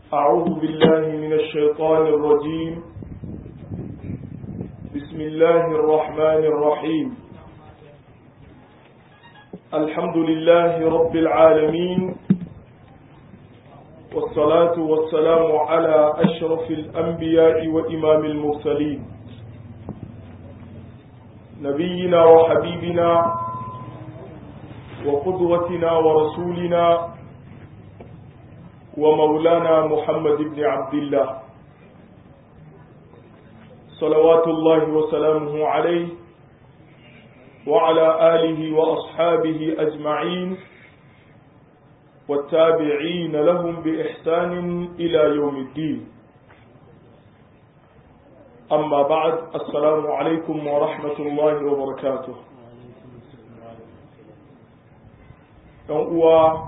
أعوذ بالله من الشيطان الرجيم بسم الله الرحمن الرحيم الحمد لله رب العالمين والصلاة والسلام على أشرف الأنبياء وإمام المرسلين نبينا وحبيبنا وقدوتنا ورسولنا ومولانا محمد بن عبد الله صلوات الله وسلامه عليه وعلى آله وأصحابه أجمعين والتابعين لهم بإحسان إلى يوم الدين أما بعد السلام عليكم ورحمة الله وبركاته uwa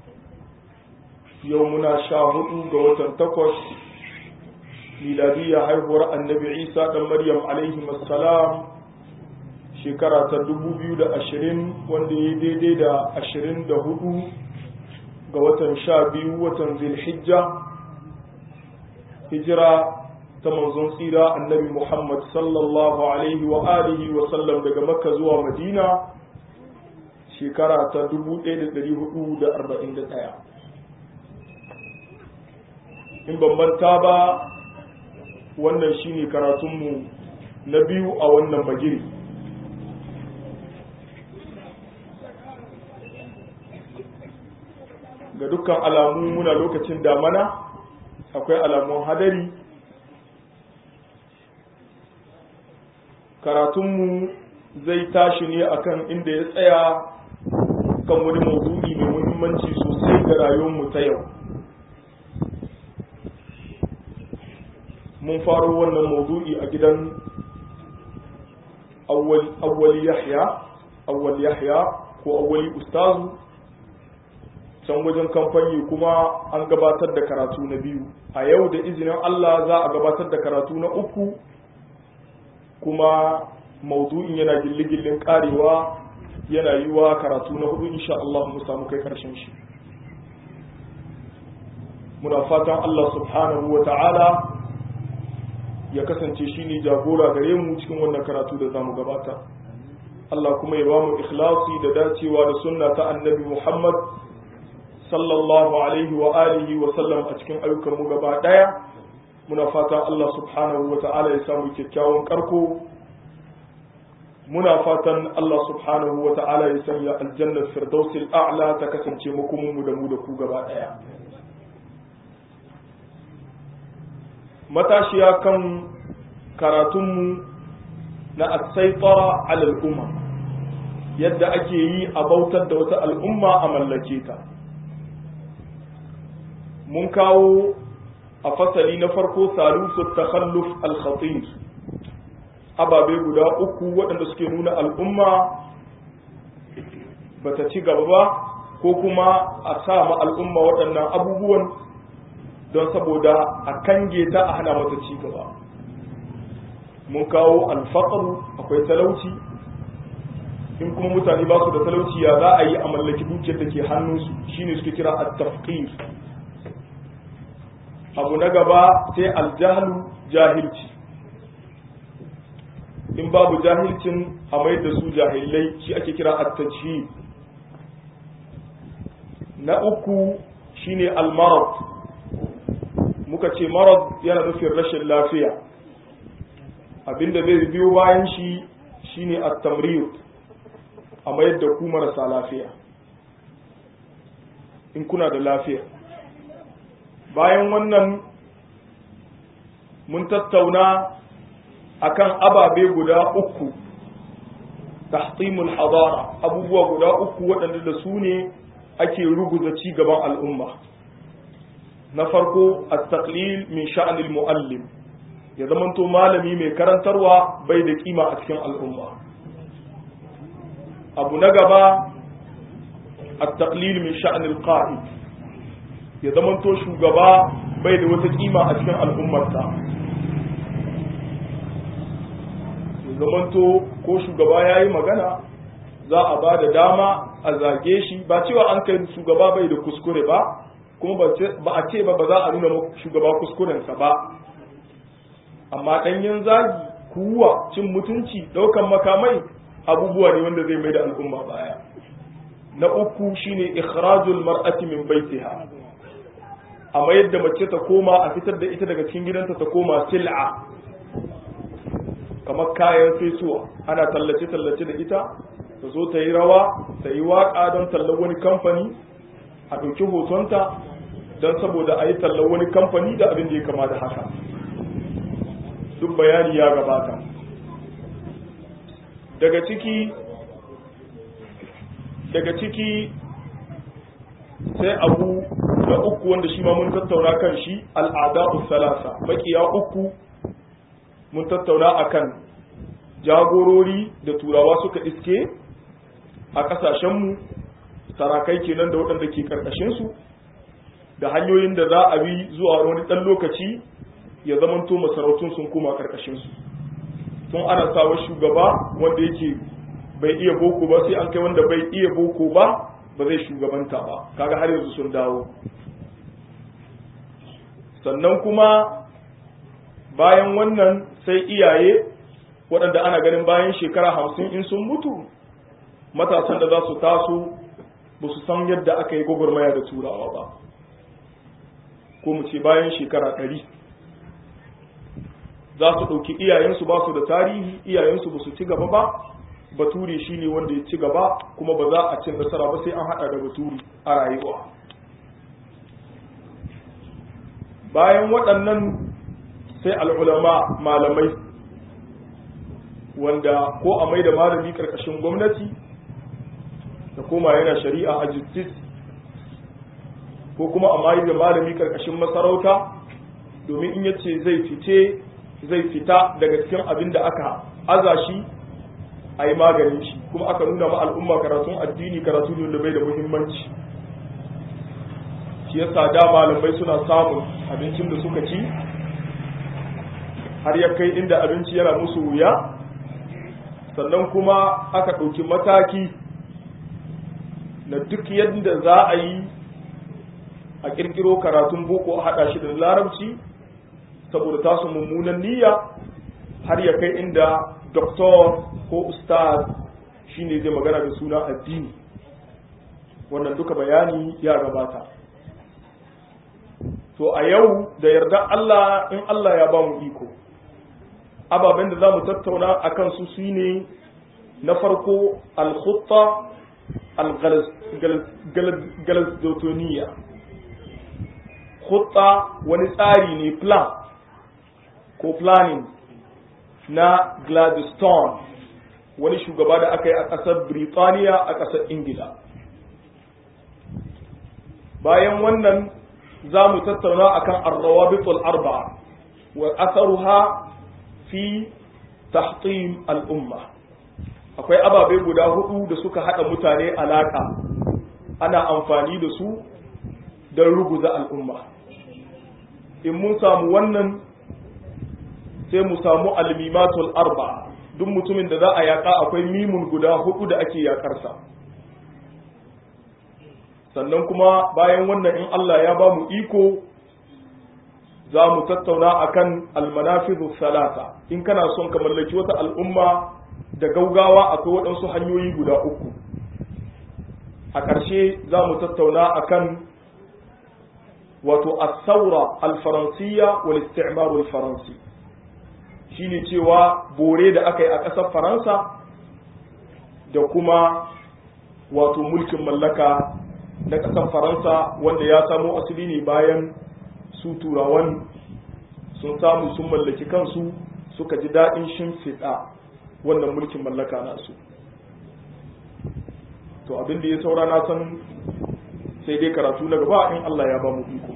yau muna sha hudu ga watan takwas miladiyya haihuwar annabi isa ɗan maryam alaihi salam shekara ta ashirin wanda ya daidai da ashirin da hudu ga watan sha biyu watan zilhijja hijira ta manzon tsira annabi muhammad sallallahu alaihi wa alihi wa sallam daga makka zuwa madina shekara ta 1441 in bambanta ba wannan shine karatunmu na biyu a wannan bagiri ga dukkan alamu muna lokacin damana akwai alamun hadari karatunmu zai tashi ne akan inda ya tsaya kan wani maudu'i mai muhimmanci sosai ga rayuwarmu ta yau mun faro wannan maudu'i a gidan awwali yahya awwal yahya ko awwali ustazu can wajen kamfani kuma an gabatar da karatu na biyu a yau da izinin Allah za a gabatar da karatu na uku kuma maudu'in yana gilligillin karewa yana yi wa karatu na hudu insha Allah mu samu kai karshen shi muna fatan Allah subhanahu wa ta'ala ya kasance shi ne jagora gare mu cikin wannan karatu da zamu gabata Allah kuma ya ba mu ikhlasi da dacewa da sunna ta annabi Muhammad sallallahu alaihi wa alihi wa sallam a cikin ayyukan mu gaba daya muna fatan Allah subhanahu wa ta'ala ya samu kyakkyawan karko muna fatan Allah subhanahu wa ta'ala ya sanya aljannar firdausil a'la ta kasance makomin mu da mu da ku gaba daya matashiya kan karatunmu na asaitara alal umma yadda ake yi a bautar da wata al'umma a mallake ta mun kawo a fasali na farko salusu takhalluf al-khatir ababe guda uku waɗanda suke nuna al'umma bata ci gaba ba ko kuma a sa ma al'umma waɗannan abubuwan don saboda a kange ta a hana mata ci gaba mun kawo alfaƙaru akwai talauci in kuma mutane ba su da talauci ya za a yi a mallaki dukiyar da ke hannunsu shine suke kira at-tafqir abu na gaba sai aljahlu jahilci in babu jahilcin a mai da su jahilai shi ake kira at-tajhil na uku shine al-marad muka ce marad yana nufin rashin lafiya abinda zai biyo bayan shi shine at-tamrid a mayar da ku marasa lafiya in kuna da lafiya bayan wannan mun tattauna akan ababe guda uku tahtimul hadara abubuwa guda uku waɗanda da su ne ake ruguza ci gaban al'umma na farko at-taqlil min sha'anil muallim ya zamanto malami mai karantarwa bai da kima a cikin al'umma abu na gaba at-taqlil min sha'anil qa'id ya zamanto shugaba bai da wata kima a cikin al'ummarsa ya zamanto ko shugaba ya yi magana za a ba da dama a zage shi ba cewa an kai shugaba bai da kuskure ba kuma ba a ce ba ba za a nuna shugaba kuskurensa ba amma ɗanyen zagi kuwa cin mutunci ɗaukan makamai abubuwa ne wanda zai mai da al'umma baya na uku shine ikhrajul mar'ati min baitiha a mayar da mace ta koma a fitar da ita daga cikin gidanta ta koma sil'a kamar kayan fesuwa ana tallace tallace da ita ta zo ta yi rawa ta yi waka don tallar wani kamfani a ɗauki hotonta don saboda a yi tallar wani kamfani da abin da ya kama da haka duk bayani ya gabata daga ciki daga ciki sai abu na uku wanda shi ma mun tattauna kan shi al'ada'u salasa makiya uku mun tattauna akan jagorori da turawa suka iske a kasashenmu sarakai kenan da waɗanda ke karkashinsu da hanyoyin da za a bi zuwa wani ɗan lokaci ya zamanto masarautun sun koma karkashinsu tun ana sawa shugaba wanda yake bai iya boko ba sai an kai wanda bai iya boko ba ba zai shugabanta ba kaga har yanzu sun dawo sannan kuma bayan wannan sai iyaye waɗanda ana ganin bayan shekara hamsin in sun mutu matasan da za su taso ba su san yadda aka yi gwagwarmaya da turawa ba ko mu ce bayan shekara ɗari za su ɗauki iyayensu ba su da tarihi iyayensu ba su ci gaba ba bature shi ne wanda ya ci gaba kuma ba za a cin nasara ba sai an haɗa da bature a rayuwa bayan waɗannan sai al'ulama malamai wanda ko a mai da malami ƙarƙashin gwamnati da koma yana shari'a a justice ko kuma a mai da malami ƙarƙashin masarauta domin in yace zai fice zai fita daga cikin abin da aka aza shi a yi maganin shi kuma aka nuna ma al'umma karatun addini karatu ne da bai da muhimmanci shi yasa da malamai suna samun abincin da suka ci har ya kai inda abinci yana musu wuya sannan kuma aka ɗauki mataki na duk yadda za a yi a ƙirƙiro karatun boko a haɗa shi da larabci saboda tasu mummunan niyya har ya kai inda doktor ko ustaz shine zai magana da suna addini wannan duka bayani ya gabata to a yau da yarda Allah in Allah ya ba mu iko ababen da za mu tattauna a kansu su ne na farko al-khutta al-galazdotoniya khutta wani tsari ne plan ko planning na Gladstone wani shugaba da aka yi a ƙasar Birtaniya a ƙasar Ingila. Bayan wannan za mu tattauna akan arrawabitul arba'a wa asaruha fi tahtim al'umma. Akwai ababe guda hudu da suka haɗa mutane alaƙa ana amfani da su don ruguza al'umma. In mun samu wannan sai mu samu almimatul arba duk mutumin da za a yaƙa akwai mimun guda hudu da ake yaƙarsa sannan kuma bayan wannan in Allah ya ba mu iko za mu tattauna akan almanafizu salata in kana son ka mallaki wata al'umma da gaugawa akwai waɗansu hanyoyi guda uku a ƙarshe za mu tattauna akan wato as-saura al-faransiyya wal isti'mar al-faransi shine cewa bore da aka yi a ƙasar faransa da kuma wato mulkin mallaka na ƙasar faransa wanda ya samo asali ne bayan su turawan sun samu sun mallaki kansu suka ji daɗin shimfiɗa wannan mulkin mallaka nasu to abin da ya saura na san sai dai karatu na gaba in Allah ya ba mu iko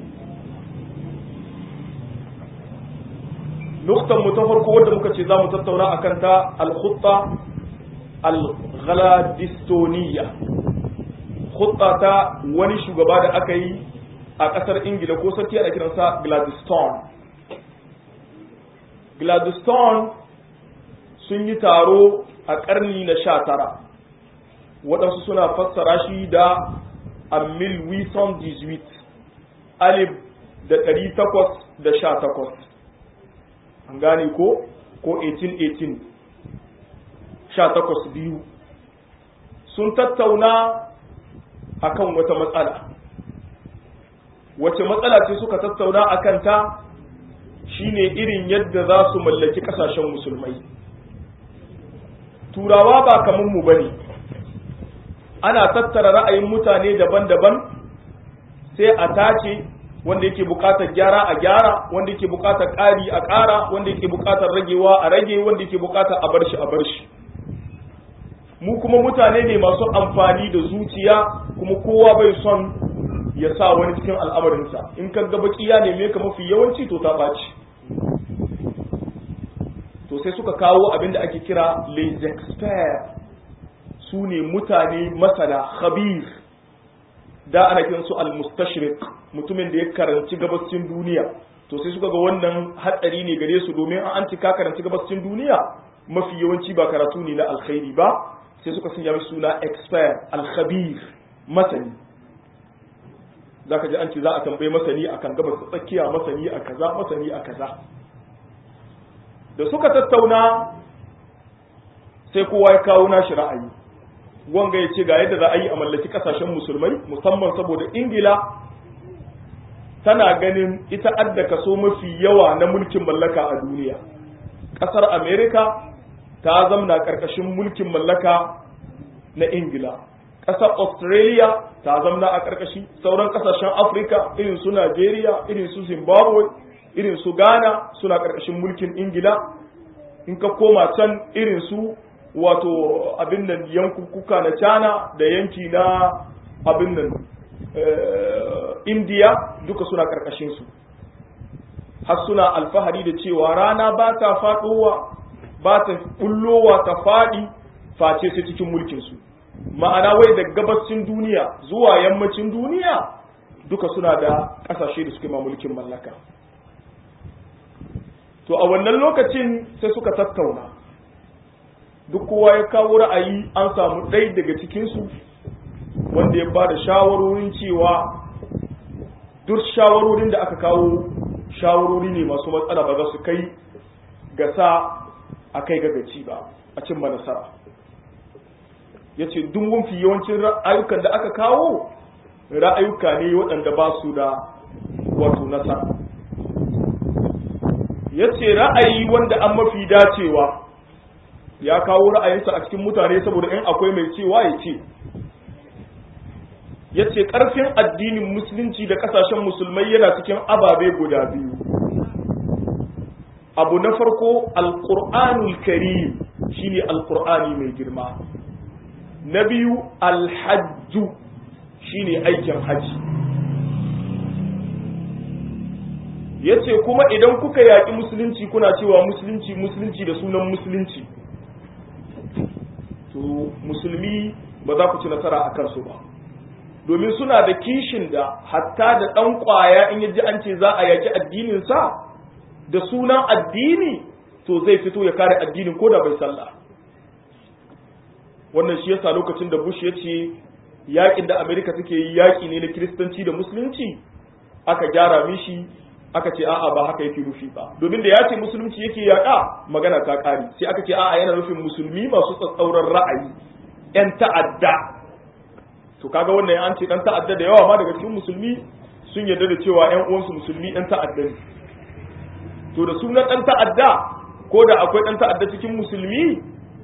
nuktan mu ta farko wadda muka ce za mu tattauna a kanta al-khutta al-ghaladistoniya khutta ta wani shugaba da aka yi a ƙasar ingila ko sarki a kiransa gladstone gladstone sun yi taro a ƙarni na sha tara waɗansu suna fassara shi da amil wison 18 alif da ɗari takwas da sha takwas an gane ko ko 1818 sha takwas biyu sun tattauna akan wata matsala wace matsala ce suka tattauna a kanta shine irin yadda za su mallaki kasashen musulmai turawa ba kamar mu bane ana tattara ra'ayin mutane daban-daban sai a tace wanda yake bukatar gyara a gyara wanda yake bukatar ƙari a ƙara wanda yake bukatar ragewa a rage wanda yake bukatar a bar shi a bar shi mu kuma mutane ne masu amfani da zuciya kuma kowa bai son ya sa wani cikin al'amarinsa in ka ga bakiya ne me ka mafi yawanci to ta ɓaci to sai suka kawo abin da ake kira les experts su ne mutane masana khabir da ana kiran su al-mustashriq mutumin da ya karanci gabascin duniya to sai suka ga wannan hatsari ne gare su domin an ci ka karanci gabascin duniya mafi yawanci ba karatu ne na alkhairi ba sai suka sanya mai suna expert al-khabir masani zaka ji an ce za a tambaye masani akan gabas tsakiya masani a kaza masani a kaza da suka tattauna sai kowa ya kawo nashi ra'ayi wanga ya ce ga yadda za a yi a mallaki kasashen musulmai musamman saboda ingila tana ganin ita adda kaso mafi yawa na mulkin mallaka a duniya ƙasar amerika ta zamna ƙarƙashin mulkin mallaka na ingila ƙasar australia ta zamna a ƙarƙashi sauran ƙasashen afirka irin su nigeria irin su zimbabwe irin su ghana suna ƙarƙashin mulkin ingila in ka koma can irin su wato abin nan yankukuka na china da yanki na abin nan indiya duka suna ƙarƙashin su har suna alfahari da cewa rana ba ta faɗowa ba ta bullowa ta faɗi face sai cikin mulkinsu ma'ana wai da gabacin duniya zuwa yammacin duniya duka suna da ƙasashe da suke ma mulkin mallaka to a wannan lokacin sai suka tattauna duk kowa ya kawo ra'ayi an samu ɗai daga cikinsu wanda ya ba da shawarorin cewa duk shawarorin da aka kawo shawarori ne masu matsala ba za su kai ga sa a kai gagaci ba a cimma nasara ya ce duk mafi yawancin ra'ayukan da aka kawo ra'ayuka ne waɗanda ba su da wato nasara ya ce ra'ayi wanda an mafi dacewa ya kawo ra'ayinsa a cikin mutane saboda in akwai mai cewa ya ce ya ce ƙarfin addinin musulunci da ƙasashen musulmai yana cikin ababe guda biyu abu na farko alƙur'anul karim shine alƙur'ani mai girma na biyu alhajju shine aikin haji ya ce kuma idan kuka yaƙi musulunci kuna cewa musulunci musulunci da sunan musulunci to musulmi ba za ku ci nasara a kansu ba domin suna da kishin da hatta da ɗan ƙwaya in yaji an ce za a yaƙi addininsa da sunan addini to zai fito ya kare addinin ko da bai sallah wannan shi yasa lokacin da bush ya ce yaƙin da amerika take yi yaƙi ne na kiristanci da musulunci aka gyara mishi aka ce a'a ba haka yake nufi ba domin da ya ce musulunci yake yaƙa magana ta ƙari sai aka ce a'a yana nufin musulmi masu tsatsauran ra'ayi 'yan ta'adda to kaga wannan an ce dan ta'adda da yawa ma daga cikin musulmi sun yarda da cewa ƴan uwansu musulmi ɗan ta'adda ne to da sunan ɗan ta'adda ko da akwai ɗan ta'adda cikin musulmi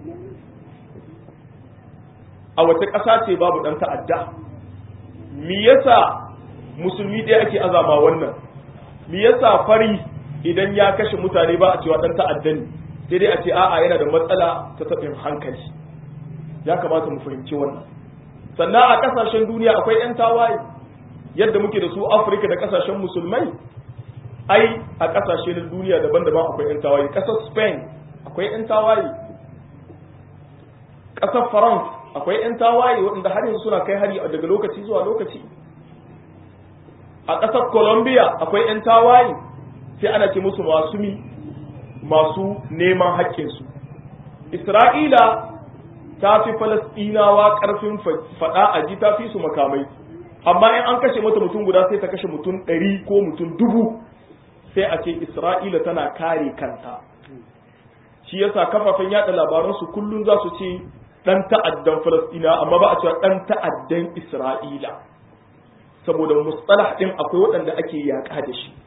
a wace ƙasa ce babu ɗan ta'adda me yasa musulmi ɗaya ake azama wannan me yasa fari idan ya kashe mutane ba a cewa ɗan ta'adda ne sai dai a ce a'a yana da matsala ta taɓin hankali ya kamata mu fahimci wannan sannan a kasashen duniya akwai 'yan tawaye yadda muke da su afirka da kasashen musulmai ai a kasashe na duniya daban-daban akwai 'yan tawaye kasar spain akwai 'yan tawaye kasar france akwai 'yan tawaye waɗanda har yanzu suna kai hari daga lokaci zuwa lokaci a kasar colombia akwai 'yan tawaye sai ana ce musu masu mi masu neman haƙƙinsu isra'ila ta fi falasɗinawa ƙarfin faɗa a ji ta fi su makamai amma in an kashe mata mutum guda sai ta kashe mutum ɗari ko mutum dubu sai a ce isra'ila tana kare kanta shi yasa kafafen yada labaransu kullum za su ce dan ta'addan falastina amma ba a cewa dan ta'addan isra'ila saboda mustalah din akwai waɗanda ake yaƙa da shi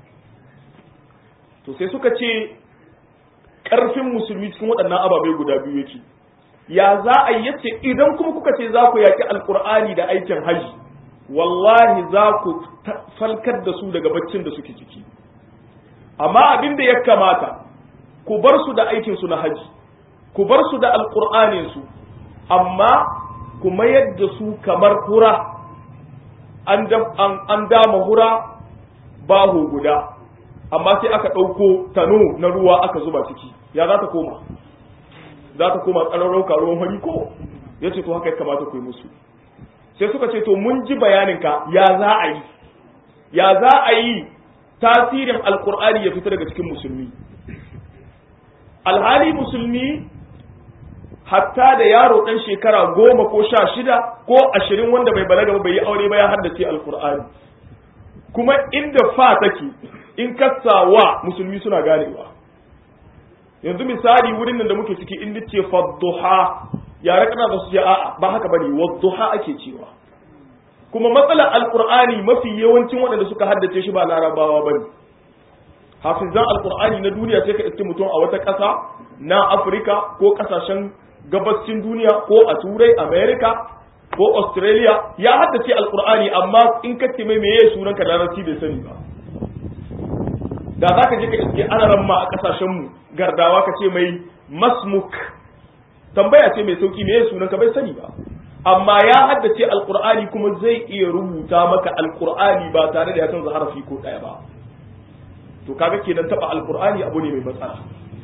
to sai suka ce ƙarfin musulmi cikin waɗannan ababai guda biyu yake ya za a yi yace idan kuma kuka ce za ku yaƙi alƙur'ani da aikin haji wallahi za ku falkar da su daga baccin da suke ciki amma abin da ya kamata ku bar su da aikin su na haji ku bar su da alƙur'anin su amma ku mayar da su kamar hura an dama hura baho guda amma sai aka ɗauko tano na ruwa aka zuba ciki ya za ta koma za ta koma tsararrauka ruwan hari ko ya ce to haka ya kamata ku yi musu sai suka ce to mun ji bayaninka ya za a yi ya za a yi tasirin alkur'ani ya fita daga cikin musulmi alhali musulmi hatta da yaro ɗan shekara goma ko sha shida ko ashirin wanda bai balaga ba bai yi aure ba ya haddace alkur'ani kuma inda fa take in wa musulmi suna ganewa yanzu misali wurin nan da muke ciki in ce fadduha yare kana da su ce a'a ba haka bane wadduha ake cewa kuma matsalar alkur'ani mafi yawancin waɗanda suka haddace shi ba larabawa bane hafizan alkur'ani na duniya sai ka iske mutum a wata ƙasa na afirka ko ƙasashen gabascin duniya ko a turai america ko australia ya haddace alkur'ani amma in ka ce mai meye sunan ka larabci bai sani ba da za ka je ka iske anaran ma a kasashen mu gardawa ka ce mai masmuk tambaya ce mai sauki meye sunan ka bai sani ba amma ya haddace alkur'ani kuma zai iya rubuta maka alkur'ani ba tare da ya canza harafi ko ɗaya ba to kaga kenan taba alkur'ani abu ne mai matsala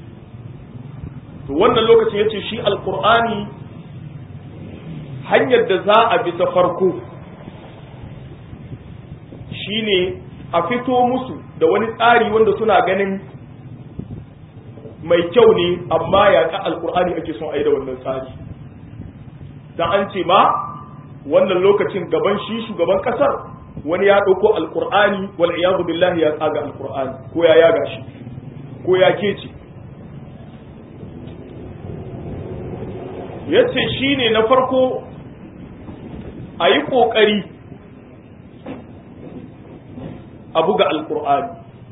to wannan lokacin yace shi alqur'ani hanyar da za a bi ta farko shine a fito musu da wani tsari wanda suna ganin mai kyau ne amma ya ka alqur'ani ake son a yi da wannan tsari dan an ce ma wannan lokacin gaban shi shugaban kasar wani ya ɗauko alqur'ani wal iyadu billahi ya tsaga alqur'ani ko ya yaga shi ko ya kece ya ce shi ne na farko a yi ƙoƙari a buga alƙur'ani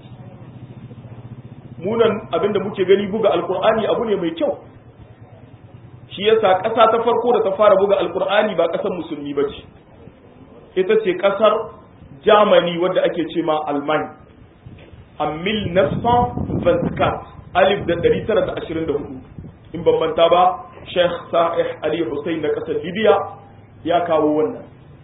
munan abinda muke gani buga alƙur'ani abu ne mai kyau shi yasa ƙasa ta farko da ta fara buga alƙur'ani ba ƙasar musulmi ba ce ita ce ƙasar germany wadda ake ce ma alman a mil nasfan vantikat alif da 924 in bambanta ba Sheikh Sa'ih Ali Hussein na ƙasar Libya ya kawo wannan.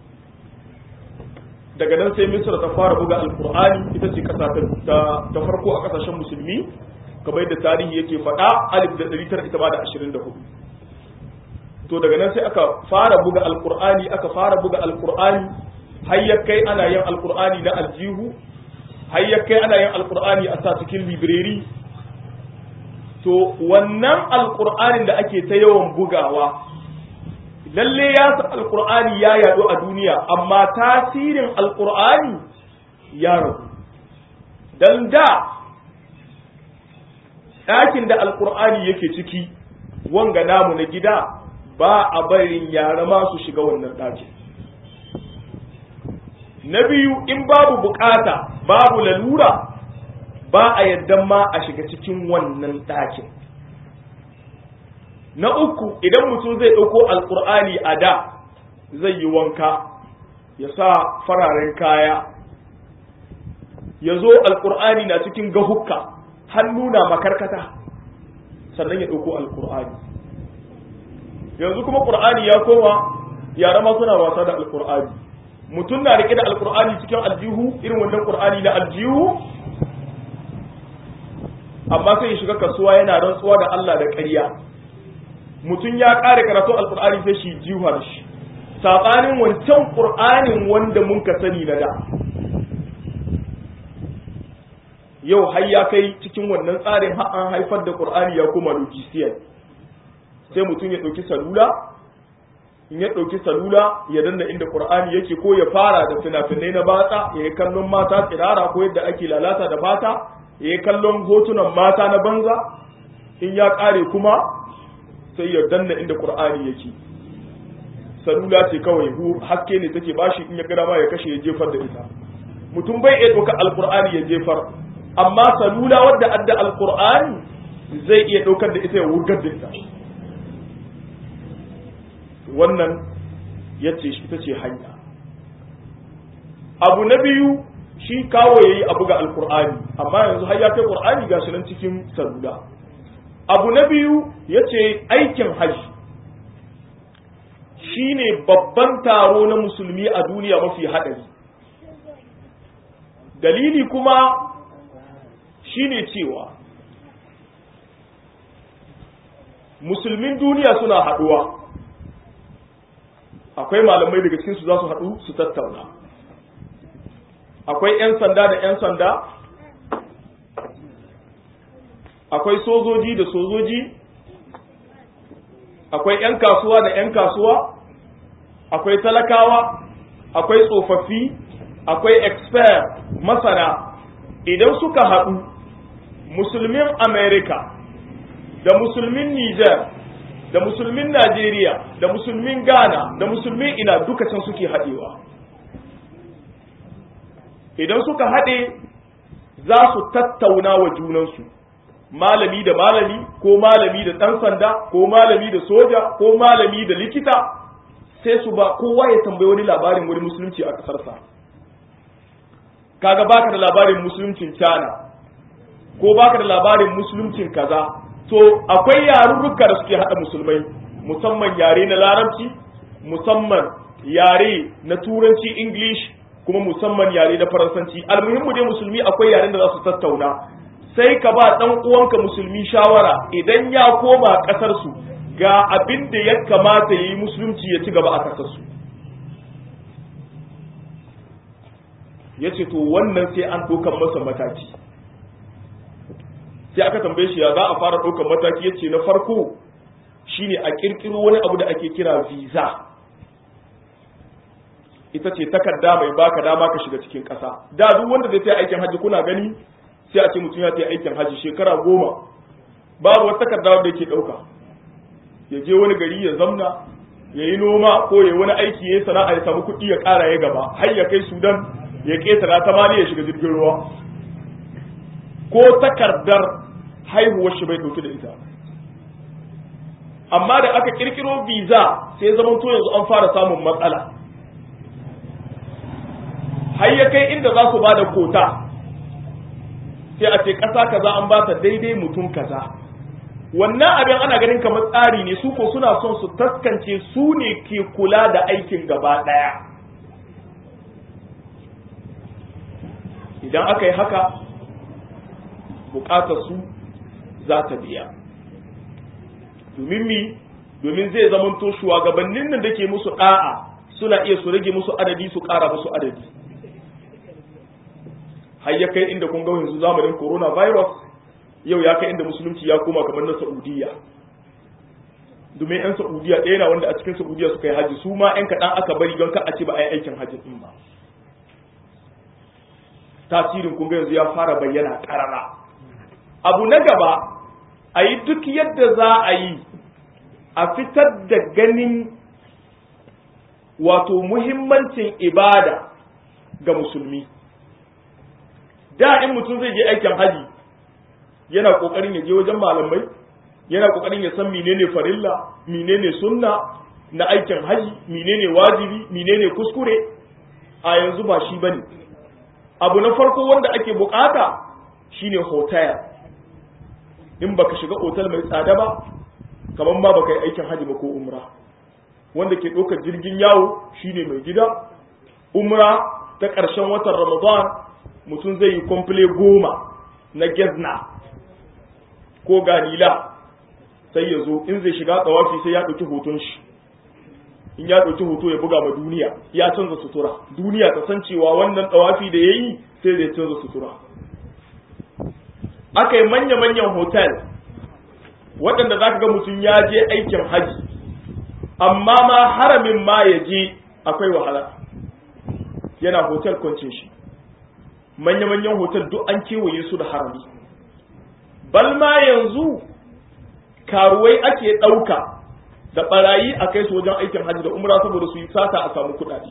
Daga nan sai Misra ta fara buga Alƙur'ani ita ce ƙasa ta farko a ƙasashen musulmi, kamar yadda tarihi yake faɗa alif da ɗari tara ita ba da ashirin da hudu. To daga nan sai aka fara buga Alƙur'ani aka fara buga Alƙur'ani har ya kai ana yin Alƙur'ani na aljihu, har ya kai ana yin Alƙur'ani a sa cikin libreri to wannan alkur'anin da ake ta yawan bugawa lalle ya san alkur'ani ya yadu a duniya amma tasirin alkur'ani ya ragu dan da ɗakin da alkur'ani yake ciki wanga namu na gida ba a barin yara ma su shiga wannan ɗakin na biyu in babu bukata babu lalura ba a yadda ma a shiga cikin wannan ɗakin na uku idan mutum zai ɗauko alƙur'ani a da zai yi wanka ya sa fararen kaya ya zo alƙur'ani na cikin gahukka hannu na makarkata sannan ya ɗauko alƙur'ani yanzu kuma ƙur'ani ya koma yara ma suna wasa da alƙur'ani mutum na riƙe da alƙur'ani cikin aljihu irin wannan ƙur'ani na aljihu amma sai ya shiga kasuwa yana rantsuwa da Allah da ƙarya mutum ya ƙare karatu alƙur'ani sai shi jiwa shi saɓanin wancan ƙur'anin wanda mun ka sani na da yau har ya kai cikin wannan tsarin har an haifar da ƙur'ani ya koma logisiyan sai mutum ya ɗauki salula in ya ɗauki salula ya danna inda qur'ani yake ko ya fara da fina-finai na batsa ya yi kallon mata tsirara ko yadda ake lalata da fata ya yi kallon hotunan mata na banza in ya ƙare kuma sai ya danna inda qur'ani yake salula ce kawai hu haske ne take bashi in ya gada ma ya kashe ya jefar da ita mutum bai iya ɗauka alqur'ani ya jefar amma salula wadda adda alqur'ani zai iya ɗaukar da ita ya wurgar da ita wannan ya ce ita ce hanya abu na biyu shi kawo ya yi abu ga alkur'ani amma yanzu har ya kai qur'ani ga shi nan cikin salula abu na biyu ya ce aikin hajji shi ne babban taro na musulmi a duniya mafi haɗari dalili kuma shi ne cewa musulmin duniya suna haɗuwa akwai malamai daga cikinsu za su haɗu su tattauna akwai 'yan sanda da 'yan sanda akwai sojoji da sojoji akwai 'yan kasuwa da 'yan kasuwa akwai talakawa akwai tsofaffi akwai expert masana idan suka haɗu musulmin america da musulmin niger da musulmin Najeriya da musulmin Ghana da musulmin ina duka can suke haɗewa idan suka haɗe za su tattauna wa junansu malami da malami ko malami da ɗan sanda ko malami da soja ko malami da likita sai su ba kowa ya tambayi wani labarin wani musulunci a ƙasarsa kaga baka da labarin musuluncin China ko baka da labarin musuluncin kaza to akwai yarurruka da suke haɗa musulmai musamman yare na larabci musamman yare na turanci english kuma musamman yare na faransanci almuhimmu dai musulmi akwai yaren da za su tattauna sai ka ba ɗan uwanka musulmi shawara idan ya koma ƙasarsu ga abin da ya kamata ya yi musulunci ya ci gaba a ƙasarsu ya ce to wannan sai an ɗaukan masa mataki sai aka tambaye shi ya za a fara ɗaukar mataki ya ce na farko shine a ƙirƙiro wani abu da ake kira visa ita ce takarda mai baka dama ka shiga cikin ƙasa da duk wanda zai ta aikin hajji kuna gani sai a ce mutum ya ta aikin hajji shekara goma babu wata takarda wanda yake ɗauka ya je wani gari ya zamna ya yi noma ko ya wani aiki ya yi sana'a ya samu kuɗi ya ƙara ya gaba har ya kai sudan ya ƙetara ta mali ya shiga jirgin ruwa ko takardar haihuwar shi bai ɗauki da ita amma da aka kirkiro visa sai zama to yanzu an fara samun matsala har ya kai inda za su ba da kota sai a ce ƙasa kaza an ba ta daidai mutum kaza wannan abin ana ganin kamar tsari ne su ko suna son su taskance su ne ke kula da aikin gaba ɗaya idan aka yi haka bukatar su za ta biya domin mi domin zai zamanto shugabannin nan da ke musu da'a suna iya su rage musu adadi su ƙara musu adadi har ya kai inda kun ga yanzu zamanin coronavirus yau ya kai inda musulunci ya koma kamar na saudiya domin yan saudiya ɗaya na wanda a cikin saudiya suka yi haji su ma yan kaɗan aka bari don ka a ce ba a yi aikin hajji ɗin ba tasirin kun ga yanzu ya fara bayyana ƙarara abu na gaba a yi duk yadda za a yi a fitar da ganin wato muhimmancin ibada ga musulmi da in mutum zai je aikin haji yana kokarin ya je wajen malamai yana kokarin ya san menene farilla menene sunna na aikin haji menene wajibi menene kuskure a yanzu ba shi bane abu na farko wanda ake bukata shine hotel in baka shiga otal mai tsada ba kamar ma baka yi aikin hajji ba ko umra wanda ke ɗaukar jirgin yawo shine mai gida umra ta ƙarshen watan ramadan mutum zai yi komfile goma na gezna ko ganila sai ya zo in zai shiga tsawafi sai ya ɗauki hoton shi in ya ɗauki hoto ya buga ma duniya ya canza sutura duniya ta san cewa wannan tsawafi da ya yi sai zai canza sutura aka yi manya-manyan hotel waɗanda za ka ga mutum ya je aikin haji amma ma haramin ma ya je akwai wahala yana hotel kwancin shi manya-manyan hotel duk an kewaye su da harami bal ma yanzu karuwai ake ɗauka da ɓarayi a kai su wajen aikin hajji da umra saboda su yi sata a samu kuɗaɗe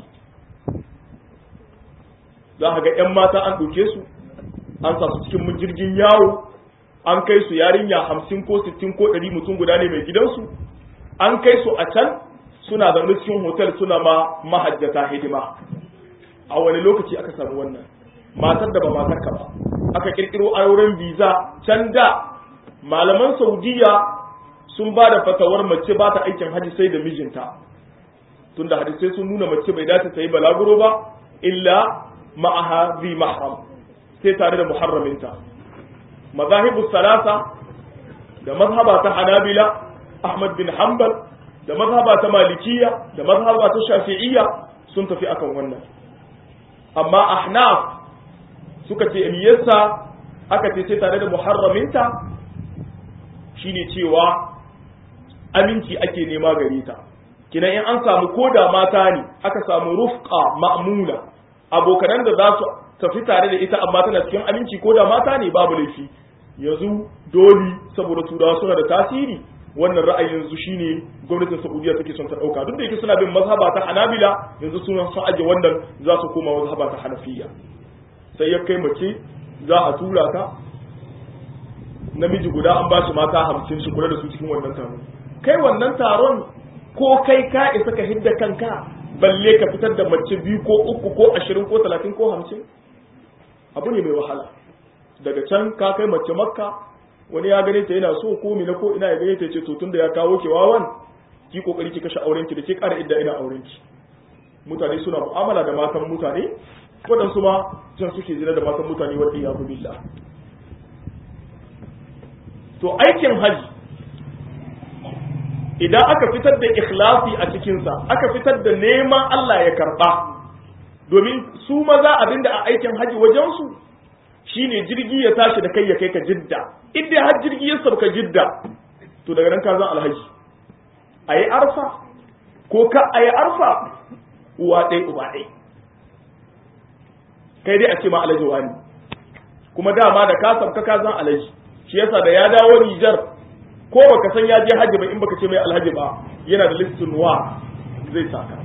za a ga 'yan mata an ɗauke su an sa su cikin jirgin yawo an kai su yarinya hamsin ko sittin ko ɗari mutum guda ne mai gidansu an kai su a can suna zaune cikin hotel suna ma mahajjata hidima a wani lokaci aka samu wannan matar da ba matar ka ba aka kirkiro auren visa can da malaman saudiya sun ba da fatawar mace ba ta aikin haji sai da mijinta tunda hadisai sun nuna mace bai dace ta yi balaguro ba illa ma'aha zi mahram sai tare da muharraminta mazahibu salasa da mazhaba ta hanabila ahmad bin hanbal da mazhaba ta malikiya da mazhaba ta shafi'iyya sun tafi akan wannan amma ahnaf suka ce in yasa aka ce sai tare da muharraminta shine cewa aminci ake nema gare ta kina in an samu koda mata ne aka samu rufqa ma'mula abokanan da za su tafi tare da ita amma tana cikin aminci koda mata ne babu laifi yanzu doli saboda turawa suna da tasiri wannan ra'ayin yanzu shine gwamnatin Saudiya take son ta dauka duk da yake suna bin mazhaba ta Hanabila yanzu suna son aje wannan za su koma mazhaba ta Hanafiya sai ya kai mace za a tura ta namiji guda an ba shi mata hamsin shi kula da su cikin wannan taron kai wannan taron ko kai ka isa ka hidda kanka balle ka fitar da mace biyu ko uku ko ashirin ko talatin ko hamsin abu ne mai wahala daga can ka kai mace makka wani ya gane ta yana so ko mina ko ina ya gane ta ce to tunda ya kawo ki wawan ki kokari ki kashe auren ki da ke kara idda ina auren ki mutane suna mu'amala da matan mutane waɗansu ma can suke zina da matan mutane wadda ya billah to aikin haji idan aka fitar da ikhlasi a cikinsa aka fitar da neman Allah ya karba domin su maza abinda a aikin haji wajensu shine jirgi ya tashi da kai ya kai ka jidda inda har jirgi ya sauka jidda to daga nan ka zan alhaji a yi arfa ko ka a yi arfa uwa ɗai uba ɗai kai dai a ce ma alhaji wani kuma dama da ka sauka ka zan alhaji shi yasa da ya dawo Nijar ko baka san ya je haji ba in baka ce mai alhaji ba yana da listin wa zai saka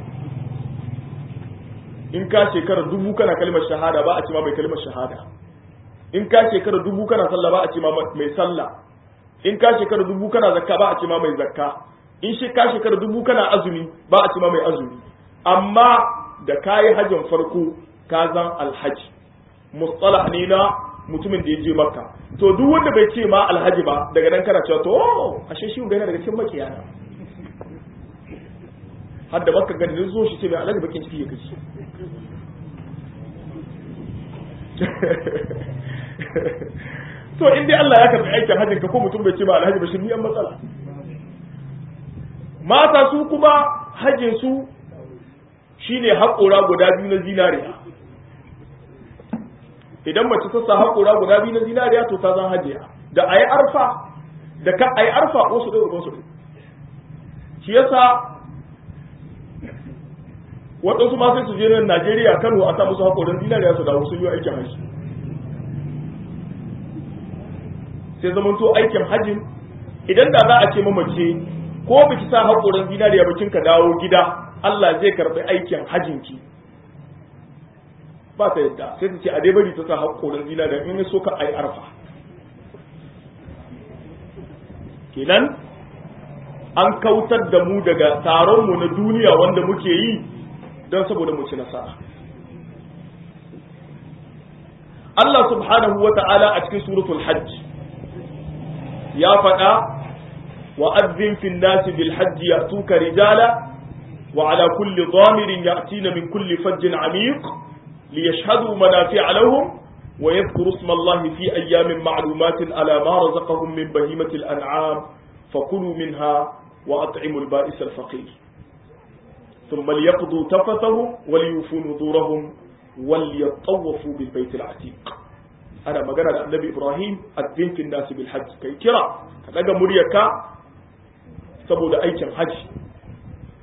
in ka shekara dubu kana kalmar shahada ba a ce ma mai kalmar shahada in ka shekara dubu kana sallah ba a ce ma mai sallah in ka shekara dubu kana zakka ba a ce ma mai zakka in shi ka shekara dubu kana azumi ba a ce ma mai azumi amma da kayi hajjin farko ka zan alhaji mustalah ne na mutumin da ya je makka to duk wanda bai ce ma alhaji ba daga nan kana cewa to ashe shi ga daga cikin makiyana har da makka gani zo shi ce mai alhaji bakin ciki ya kashi to in dai Allah ya karbi aikin hajjin ka ko mutum bai ce ma alhaji ba shi ni an matsala mata su kuma hajjin su shine haƙora guda biyu na zinariya idan mace ta sa haƙora guda biyu na zinariya to ta zan hajiya da ayi arfa da ka ayi arfa wasu ɗaya rubansu ɗaya shi yasa waɗansu ma sai su je nan Najeriya Kano a sa musu haƙoran zinariya su dawo sun yi aikin haji sai zaman to aikin hajin idan da za a ce mamace ko biki sa haƙoran zinariya bakin ka dawo gida Allah zai karɓi aikin hajinki ba ta yadda sai ta ce a dai bari ta sa haƙorin zina da in so ka ai arfa kenan an kautar da mu daga taron mu na duniya wanda muke yi don saboda mu ci nasara Allah subhanahu wa ta'ala a cikin suratul hajj ya faɗa wa azzin fin nasi bil hajji ya'tuka rijala wa ala kulli dhamirin ya'tina min kulli fajjin amiq ليشهدوا منافع لهم ويذكروا اسم الله في أيام معلومات على ما رزقهم من بهيمة الأنعام فكلوا منها وأطعموا البائس الفقير ثم ليقضوا تفثهم وليوفوا نذورهم وليطوفوا بالبيت العتيق أنا ما قال النبي إبراهيم الدين في الناس بالحج كي كرا كذا مريكا سبود أيكم حج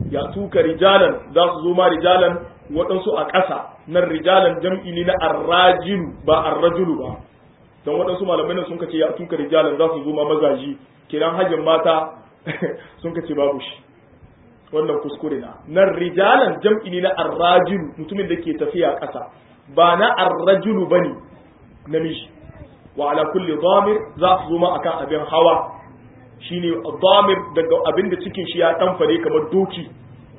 ya tuka rijalan za su zo ma rijalan waɗansu a ƙasa nan rijalan jam'i ne na arrajilu ba arrajulu ba don waɗansu malamai nan sun kace ya tuka rijalan za su zo ma mazaji kiran hajjin mata sun kace babu shi wannan kuskure na nan rijalan jam'i ne na arrajilu mutumin da ke tafiya ƙasa ba na arrajulu bane namiji wa ala kulli dhamir za su zo ma akan abin hawa shine dhamir daga abin da cikin shi ya ɗanfare kamar doki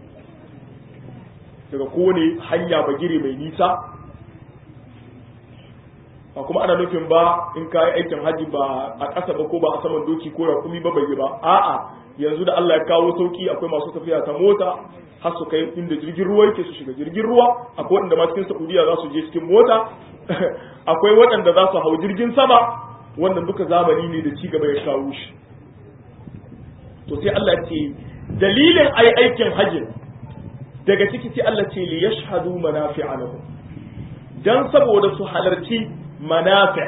daga kowane hanya bagire mai nisa ba kuma ana nufin ba in ka yi aikin haji ba a ƙasa ba ko ba a saman doki ko rakumi ba bai yi ba a'a yanzu da Allah ya kawo sauki akwai masu tafiya ta mota har su kai inda jirgin ruwa yake su shiga jirgin ruwa akwai waɗanda ma cikin Saudiya za su je cikin mota akwai waɗanda za su hau jirgin sama wannan duka zamani ne da ci gaba ya kawo shi to sai Allah ya ce dalilin ai aikin hajji daga ciki sai Allah ce li yashhadu manafi'a lahum dan saboda su halarci manafi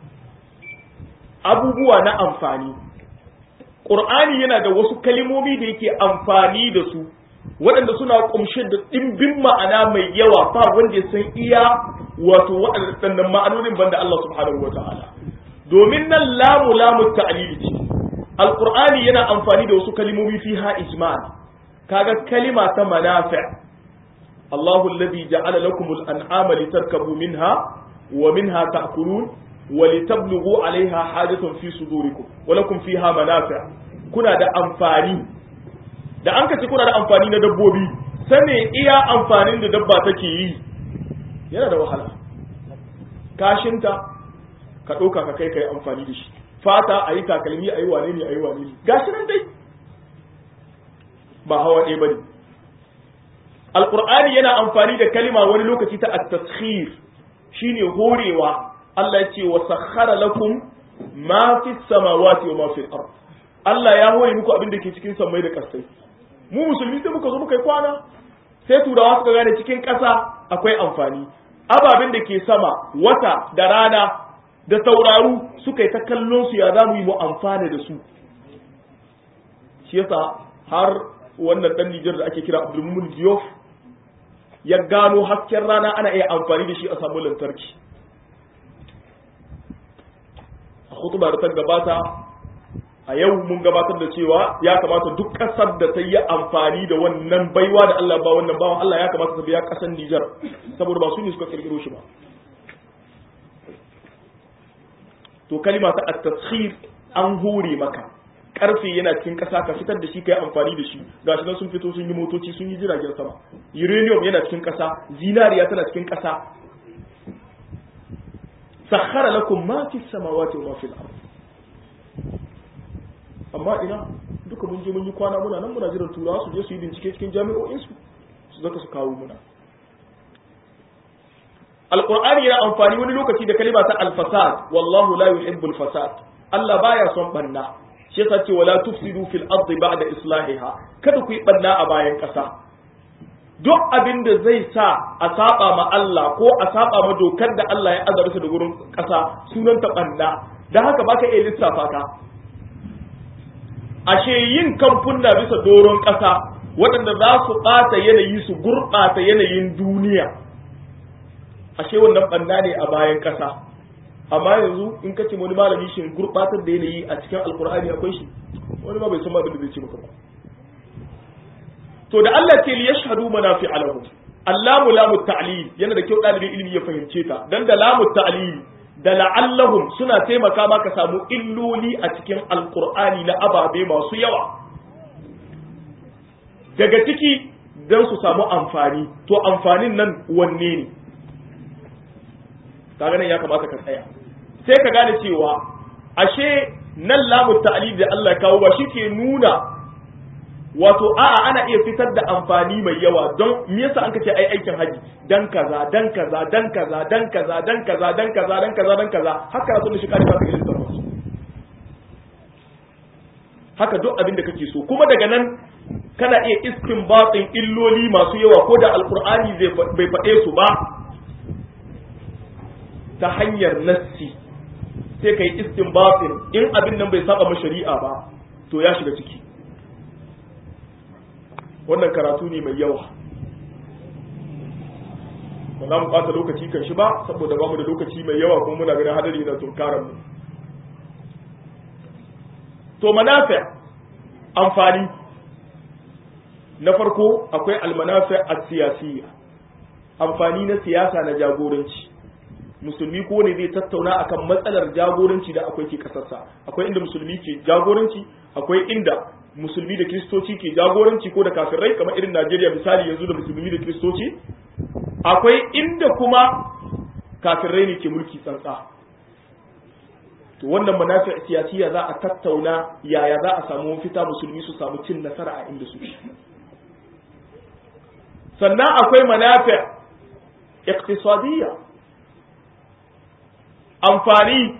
abubuwa na amfani Qur'ani yana da wasu kalimomi da yake amfani da su waɗanda suna ƙumshe da ɗimbin ma'ana mai yawa ba wanda ya san iya wato waɗannan ma'anonin banda Allah subhanahu wa ta'ala domin nan lamu lamu ta'lili ce alqur'ani yana amfani da wasu kalimomi fiha ijmal kaga kalima ta manafi' Allahu alladhi ja'ala lakum al-an'ama litarkabu minha wa minha ta'kulun wa litablughu 'alayha hajatun fi sudurikum wa lakum fiha manafi' kuna da amfani da an kace kuna da amfani na dabbobi sane iya amfanin da dabba take yi yana da wahala kashinta ka ɗauka ka kai kai amfani da shi fata a yi takalmi a yi wane ne a yi wane ne gashi nan dai ba hawa ɗaya ba ne alƙur'ani yana amfani da kalima wani lokaci ta at-taskhir shine horewa Allah ya ce wa sakhara lakum ma fi samawati wa ma fi al Allah ya hore muku abin da ke cikin sammai da ƙasai mu musulmi sai muka zo muka yi kwana sai turawa suka gane cikin ƙasa akwai amfani ababen da ke sama wata da rana da tauraru suka yi ta kallon su ya za mu yi mu amfana da su shi yasa har wannan dan Nijar da ake kira Abdulmumin Diop ya gano hasken rana ana iya amfani da shi a samu lantarki a hutuba da ta gabata a yau mun gabatar da cewa ya kamata duk ƙasar da ta yi amfani da wannan baiwa da Allah ba wannan bawan Allah ya kamata ta biya ƙasar Nijar saboda ba su ne suka kirkiro shi ba to kalima ta at-taskhir an hore maka karfe yana cikin ƙasa ka fitar da shi kai amfani da shi gashi nan sun fito sun yi motoci sun yi jiragen sama uranium yana cikin ƙasa zinariya tana cikin ƙasa sakhara lakum ma fi samawati wa ma fil ard amma ina duka mun je mun yi kwana muna nan muna jiran turawa su je su yi bincike cikin jami'o'in su su zaka su kawo muna alqur'ani yana amfani wani lokaci da kalima ta al-fasad wallahu la yuhibbul fasad Allah baya son banna shi yasa ce wala tufsidu fil ardi ba'da islahiha kada ku yi banna a bayan ƙasa duk abin da zai sa a saba ma Allah ko a saba ma dokar da Allah ya azarta da gurin ƙasa sunan ta banna dan haka baka iya lissafa ka ashe yin kamfuna bisa doron ƙasa waɗanda za su ɓata yanayi su gurɓata yanayin duniya ashe wannan banna ne a bayan ƙasa amma yanzu in ka ce wani malami shin gurbatar da yanayi a cikin alkur'ani akwai shi wani ma bai san abin da zai ce maka ba to da Allah ce li yashhadu manafi alahu allamu lamu ta'lil yana da kyau dalibin ilimi ya fahimce ta dan da lamu ta'lil da la'allahum suna taimaka maka samu illoli a cikin alkur'ani na ababe masu yawa daga ciki dan su samu amfani to amfanin nan wanne ne kaga nan ya kamata ka tsaya sai ka gane cewa ashe nan lamu ta'lil da Allah kawo ba shi ke nuna wato a'a ana iya fitar da amfani mai yawa don me yasa an kace ai aikin haji dan kaza dan kaza dan kaza dan kaza dan kaza dan kaza dan kaza dan kaza haka sun shi kare ka ilmin su haka duk abin da kake so kuma daga nan kana iya istinbatin illoli masu yawa ko da alqur'ani bai faɗe su ba ta hanyar nassi sai ka yi istinbatin in abin nan bai saba ma shari'a ba to ya shiga ciki wannan karatu ne mai yawa ba za mu ɓata lokaci kan shi ba saboda ba mu da lokaci mai yawa kuma muna ganin hadari na tunkarar mu to manafi amfani na farko akwai almanafi a siyasiyya amfani na siyasa na jagoranci musulmi ko ne zai tattauna akan matsalar jagoranci da akwai ke kasarsa akwai inda musulmi ke jagoranci akwai inda musulmi da kristoci ke jagoranci ko da kafirai kamar irin Najeriya misali yanzu da musulmi da kristoci akwai inda kuma kafirai ne ke mulki tsantsa to wannan manafi siyasiya za a tattauna yaya za a samu fita musulmi su samu cin nasara a inda su sannan akwai manafi iktisadiyya amfani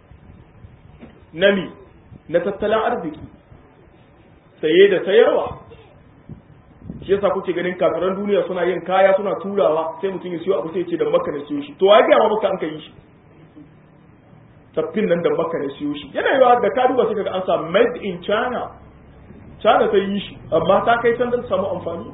na mi na tattalin arziki saye da sayarwa shi yasa kuke ganin kafiran duniya suna yin kaya suna turawa sai mutum ya siyo abu sai ce da makka na siyo shi to ya ga maka an kai shi taffin nan da makka na siyo shi yana yiwa da ka duba sai kaga an sa made in china china ta yi shi amma ta kai can don samu amfani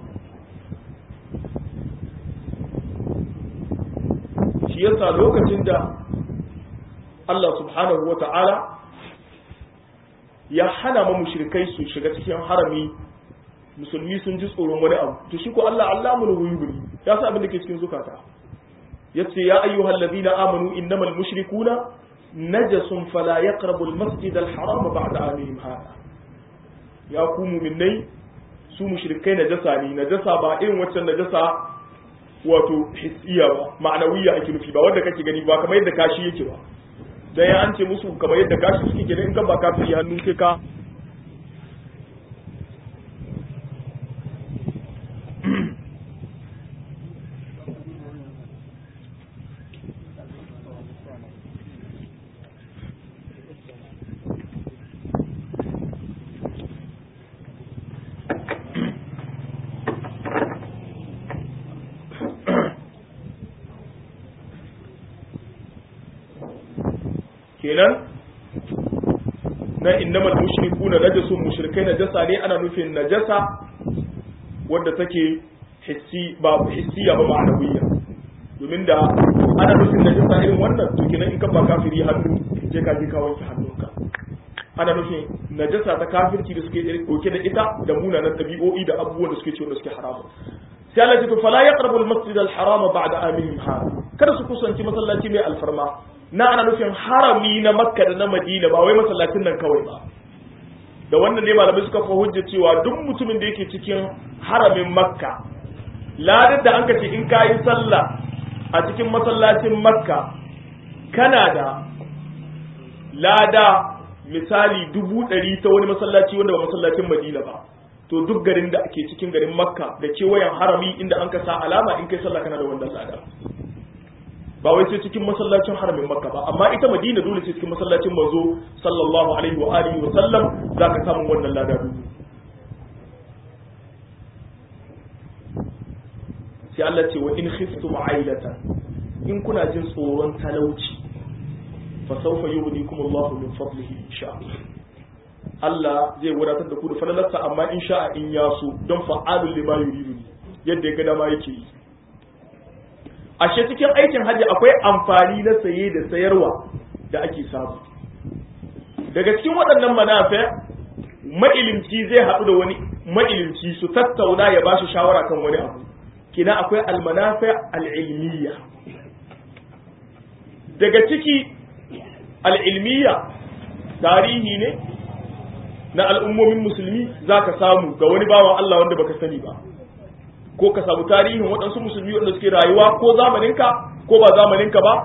shi yasa lokacin da Allah subhanahu wa ta'ala ya hana ma mushrikai su shiga cikin harami musulmi sun ji tsoron wani abu to shi ko Allah Allah mun wuyubuli ya sa abin da ke cikin zukata yace ya ayyuhal ladina amanu innamal mushrikuna najasun fala yaqrabu al masjid al haram ba'da amihim hada ya ku mu'minai su mushrikai najasa ne najasa ba irin waccan najasa wato hissiya ba ma'anawiya ake nufi ba wanda kake gani ba kamar yadda kashi yake ba dan ya an ce musu kamar yadda kashi suke gani in kan ba kafiri hannu sai ka kenan na innamal mushrikuna najasun mushrikai najasa ne ana nufin najasa wadda take hissi ba hissiya ba ma'anawiyya domin da ana nufin najasa irin wannan to kenan in ka ba kafiri hannu je ka je ka wanke hannunka ana nufin najasa ta kafirci da suke dauke da ita da munanan dabi'o'i da abubuwan da suke cewa suke haramu sai Allah ya ce fala yaqrabu al-masjid al-harama ba'da amihim hada kada su kusanci masallaci mai alfarma na ana nufin harami na makka da na madina ba wai masallacin nan kawai ba da wannan ne malamai suka fa hujja cewa duk mutumin da yake cikin haramin makka ladar da an ka ce in ka yi sallah a cikin masallacin makka kana da lada misali dubu ɗari ta wani masallaci wanda ba masallacin madina ba to duk garin da ake cikin garin makka da kewayen harami inda an ka sa alama in kai sallah kana da wannan lada ba wai sai cikin masallacin haramin makka ba amma ita madina dole sai cikin masallacin manzo sallallahu alaihi wa alihi wa sallam zaka samu wannan lada dubu sai Allah ce wa in khiftum ailatan in kuna jin tsoron talauci fa sawfa yughnikum Allahu min fadlihi insha Allah zai wadatar da ku da falalarsa amma in sha'a in yaso don fa'alul lima yuridu yadda ya ga dama yake yi ashe cikin aikin hajji akwai amfani na saye da sayarwa da ake samu daga cikin waɗannan manafe ma'ilimci zai haɗu da wani ma'ilimci su tattauna ya ba shi shawara kan wani abu kina akwai almanafe al'ilmiya daga ciki al'ilmiya tarihi ne na al'ummomin musulmi za ka samu ga wani bawan Allah wanda baka sani ba ko ka samu tarihin waɗansu musulmi wanda suke rayuwa ko zamaninka ko ba zamaninka ba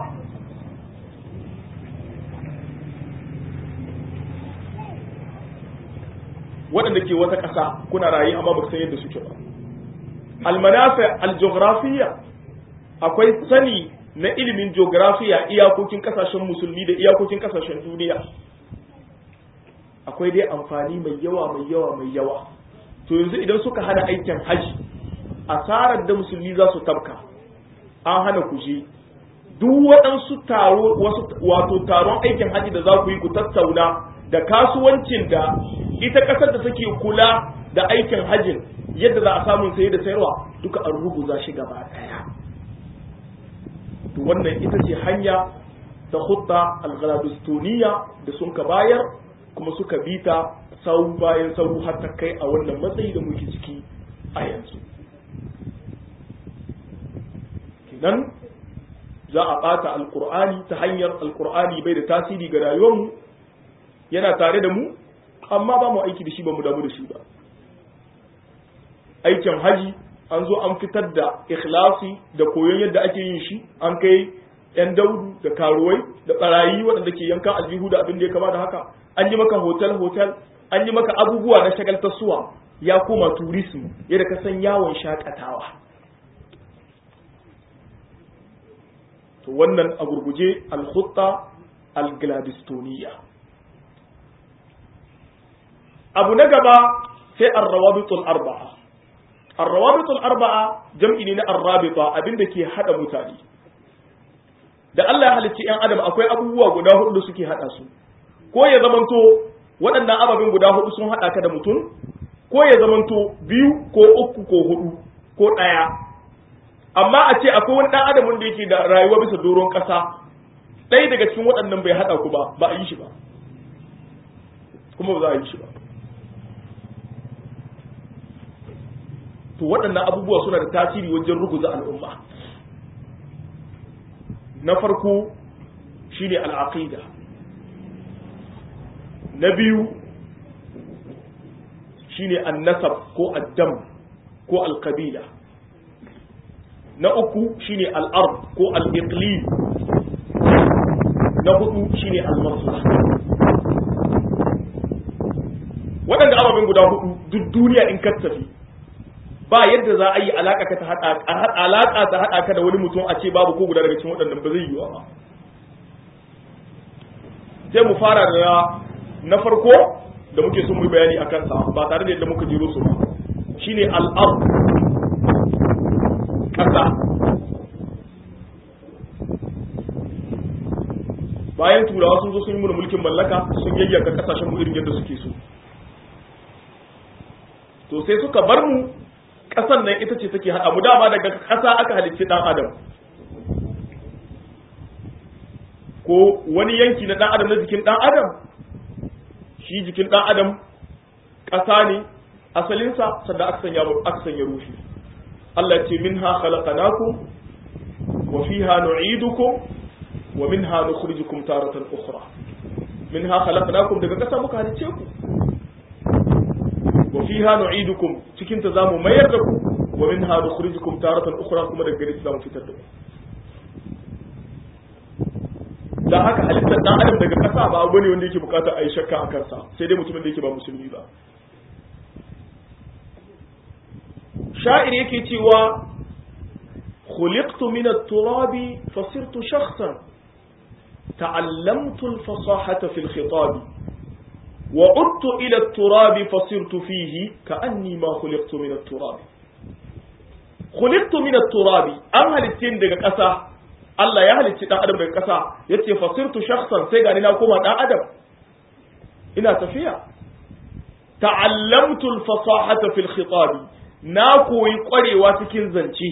waɗanda ke wata ƙasa kuna rayu amma ba san yadda suke ba almanafi algeografiya akwai sani na ilimin geografiya iyakokin ƙasashen musulmi da iyakokin ƙasashen duniya akwai dai amfani mai yawa mai yawa mai yawa to yanzu idan suka hana aikin haji asarar da musulmi za su tabka an hana ku je duk waɗansu taro wato taron aikin haji da za ku yi ku tattauna da kasuwancin da ita ƙasar da take kula da aikin hajjin yadda za a samun saye da sayarwa duka an ruguza shi gaba daya to wannan ita ce hanya ta hutta al-ghalabistoniya da sun ka bayar kuma suka bita sau bayan sau har ta kai a wannan matsayi da muke ciki a yanzu kenan za a ɓata alkur'ani ta hanyar alkur'ani bai da tasiri ga rayuwarmu yana tare da mu amma ba mu aiki da shi ba mu damu da shi ba aikin haji an zo an fitar da ikhlasi da koyon yadda ake yin shi an kai yan daudu da karuwai da barayi waɗanda ke yanka aljihu da abin da ya kama da haka an yi maka hotel hotel an yi maka abubuwa na shagaltarsuwa ya koma tourism yadda ka san yawon shakatawa to wannan a gurguje al-khutta al-gladistoniya abu na gaba sai ar-rawabitul arba'a ar-rawabitul arba'a jam'i ne na ar-rabita abinda ke hada mutane da Allah ya halicci yan adam akwai abubuwa guda hudu da suke hada su ko ya zamanto waɗannan ababen guda hudu sun hada ka da mutum ko ya zamanto biyu ko uku ko hudu ko ɗaya amma a ce akwai wani ɗan adam wanda yake da rayuwa bisa doron ƙasa ɗaya daga cikin waɗannan bai haɗa ku ba ba a yi shi ba kuma ba za a yi shi ba to waɗannan abubuwa suna da tasiri wajen ruguza al'umma na farko shine al'aqida na biyu shine annasab ko addam ko alkabila na uku shine al'ard ko al'iqlim na hudu shine al-maslah waɗanda ababen guda hudu duk duniya in ka tafi ba yadda za a yi alaka ka ta hada alaka ta hada ka da wani mutum a ce babu ko guda daga cikin waɗannan ba zai yiwa ba sai mu fara da na farko da muke son mu bayani a kansa ba tare da yadda muka jiro su ba shine al-ard kasa bayan turawa sun zo sun yi mana mulkin mallaka sun yayyaka kasashen mu irin yadda suke so to sai suka bar mu kasan nan ita ce take haɗa mu dama daga ƙasa aka halicci ɗan adam ko wani yanki na ɗan adam na jikin ɗan adam shi jikin ɗan adam ƙasa ne asalinsa sannan aka sanya aka sanya ruhi Allah ce minha khalaqnakum wa fiha nu'idukum wa minha nukhrijukum taratan ukhra minha khalaqnakum daga ƙasa muka halicce ku wa fiha nu'idukum cikin ta zamu mayar da ku wa minha nukhrijukum taratan ukhra kuma daga gare zamu fitar da ku dan haka halittar dan adam daga kasa ba abu ne wanda yake bukata a yi shakka a kansa sai dai mutumin da yake ba musulmi ba sha'ir yake cewa khuliqtu min at-turabi fasirtu shakhsan ta'allamtu al-fasahata fi al-khitab وعدت إلى التراب فصرت فيه كأني ما خلقت من التراب خلقت من التراب أم هل التين دقى قسا الله يهل التين أدم دقى قسا يتي فصرت شخصا سيغاني ناكوما دا أدم إنا تفيا تعلمت الفصاحة في الخطاب ناكو يقري واتكين زنشي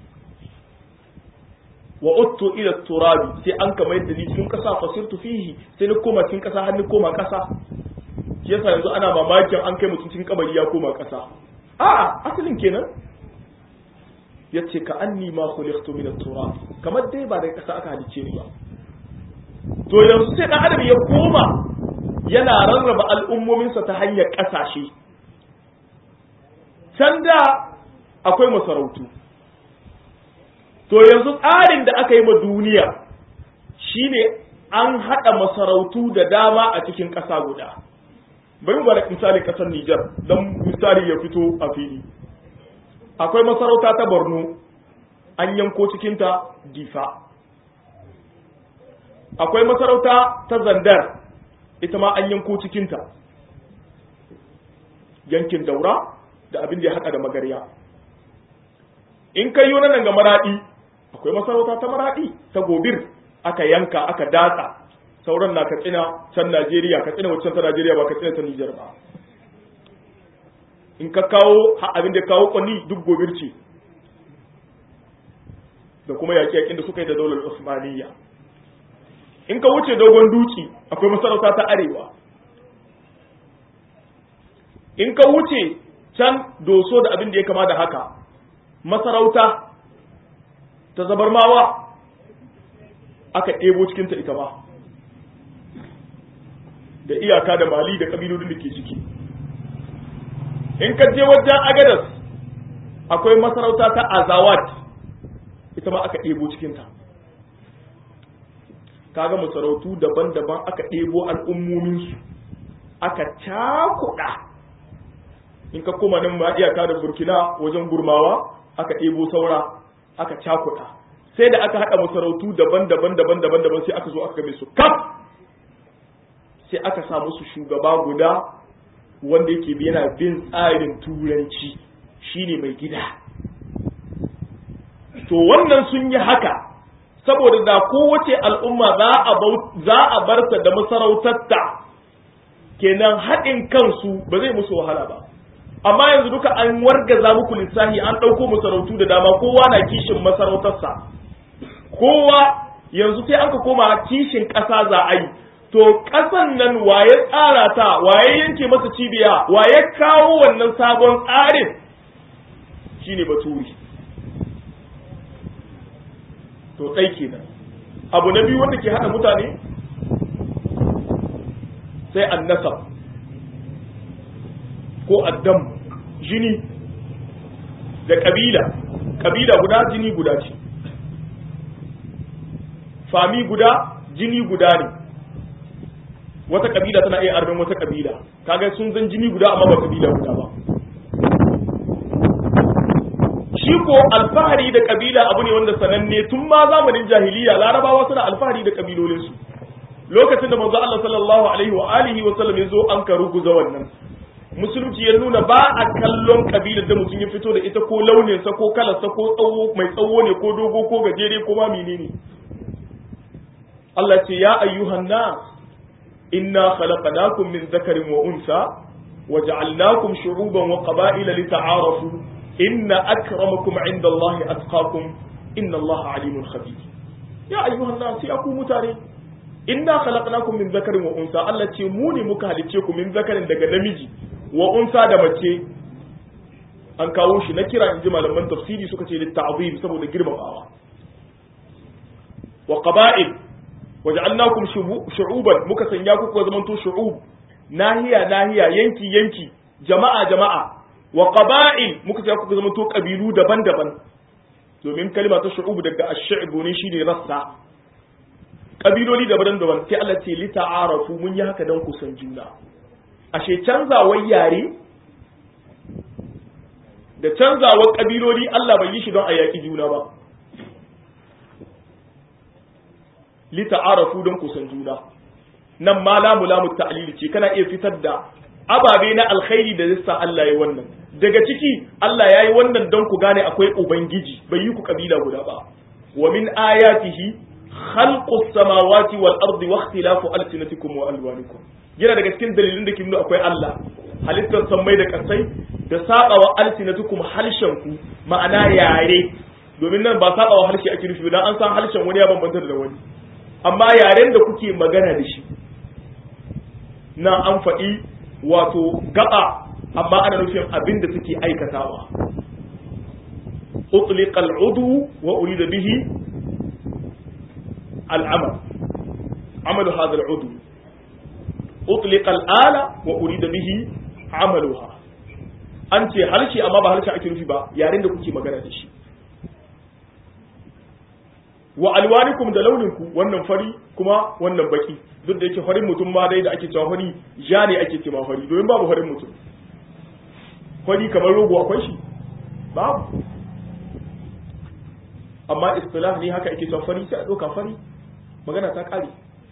وعدت إلى التراب سي أنك ما يدني تكين قسا فصرت فيه سينكوما تكين قسا هنكوما قسا shi yasa yanzu ana mamakin an kai mutum cikin kabari ya koma ƙasa a'a asalin kenan yace ka anni ma khuliqtu min at-turab kamar dai ba da ƙasa aka halice ni ba to yanzu sai dan adam ya koma yana rarraba al'ummominsa ta hanyar ƙasashe can da akwai masarautu to yanzu tsarin da aka yi ma duniya shine an haɗa masarautu da dama a cikin ƙasa guda bari mu bada misali kasar Nijar don misali ya fito a fili akwai masarauta ta Borno an yanko cikinta Difa akwai masarauta ta Zandar ita ma an yanko cikinta yankin Daura da abin da ya haɗa da magarya in kai yi nan ga maraɗi akwai masarauta ta maraɗi ta gobir aka yanka aka datsa sauran na katsina can Najeriya katsina waccan ta Najeriya ba katsina ta Nijar ba in ka kawo abin da kawo kwani duk gobir ce da kuma yaƙi-yaƙin da suka yi da daular Usmaniyya in ka wuce dogon duki akwai masarauta ta arewa in ka wuce can doso da abin da ya kama da haka masarauta ta zabarmawa aka ɗebo cikinta ita ba da iyaka da mali da ƙabilodin da ke ciki in ka je wajen agadas akwai masarauta ta azawat ita ma aka ɗebo cikinta kaga masarautu daban-daban aka ɗebo al'ummominsu aka cakuɗa in ka koma nan ma iyaka da burkina wajen gurmawa aka ɗebo saura aka cakuɗa sai da aka haɗa masarautu daban-daban daban-daban daban sai aka zo aka game su kaf sai aka sa musu shugaba guda wanda yake yana bin tsarin turanci shine mai gida to wannan sun yi haka saboda da kowace al'umma za a barta da masarautarta kenan haɗin kansu ba zai musu wahala ba amma yanzu duka an wargaza muku lissahi an ɗauko masarautu da dama kowa na kishin masarautarsa kowa yanzu sai an ka koma kishin ƙasa za a yi to ƙasan nan waye tsara ta waye yanke masa cibiya waye kawo wannan sabon tsarin shine baturi to ɗai kenan abu na biyu wanda ke haɗa mutane sai annasab ko addam jini da ƙabila ƙabila guda jini guda ce fami guda jini guda ne wata ƙabila tana iya arbin wata ƙabila kaga sun zan jini guda amma ba ƙabila guda ba shi ko alfahari da kabila abu ne wanda sananne tun ma zamanin jahiliya larabawa suna alfahari da kabilolinsu lokacin da manzo Allah sallallahu alaihi wa alihi wa sallam yazo an ka ruguza wannan musulunci ya nuna ba a kallon kabilar da mutum ya fito da ita ko launin sa ko kalar sa ko tsawo mai tsawo ne ko dogo ko gajere ko ma menene Allah ce ya ayyuhan nas inna khalaqnakum min dhakarin wa unsa وجعلناكم شعوبا وقبائل لتعارفوا إن أكرمكم عند الله أتقاكم إن الله عليم خبير يا أيها الناس يا متاري إنا خلقناكم من ذكر وأنثى التي موني مكهلتكم من ذكر دغ نمiji wa unsa da mace an kawo shi na kira in ji malaman tafsiri suka ce litta'zim saboda girmamawa wa qaba'il waja'alnakum shu'uban muka sanya ku ku zamanto shu'ub nahiya nahiya yanki yanki jama'a jama'a wa qaba'il muka sanya ku zamanto kabilu daban-daban domin kalma ta shu'ub daga ash-shi'bu ne shine rassa kabiloli daban-daban sai Allah ce li ta'arafu mun yi haka dan ku san juna ashe canzawar yare da canzawar kabiloli Allah bai yi shi don a yaki juna ba li ta'arafu don ku san juna nan ma lamu lamu ta'lili ce kana iya fitar da ababe na alkhairi da zai Allah ya wannan daga ciki Allah ya yi wannan don ku gane akwai ubangiji bai yi ku kabila guda ba wa min ayatihi khalqus samawati wal ardi wa ikhtilafu alsinatikum wa alwanikum yana daga cikin dalilin da ke nuna akwai Allah halittar sammai da kasai da sabawa alsinatukum harshen ku ma'ana yare domin nan ba sabawa harshe ake nufi dan an san harshen wani ya bambanta da wani amma yaren da kuke magana da shi na an faɗi wato gaba amma ana nufin abin da suke aikatawa utliqa al'udu wa urida bihi al'amal amalu hadha al'udu utliqa al'ala wa urida bihi amaluha an ce harshe amma ba harshe ake nufi ba yaren da kuke magana da shi wa alwanikum da launinku wannan fari kuma wannan baki duk da yake farin mutum ma dai da ake cewa fari ja ne ake cewa fari domin babu farin mutum fari kamar rogo akwai shi babu amma istilah ne haka ake cewa fari sai a ɗauka fari magana ta ƙare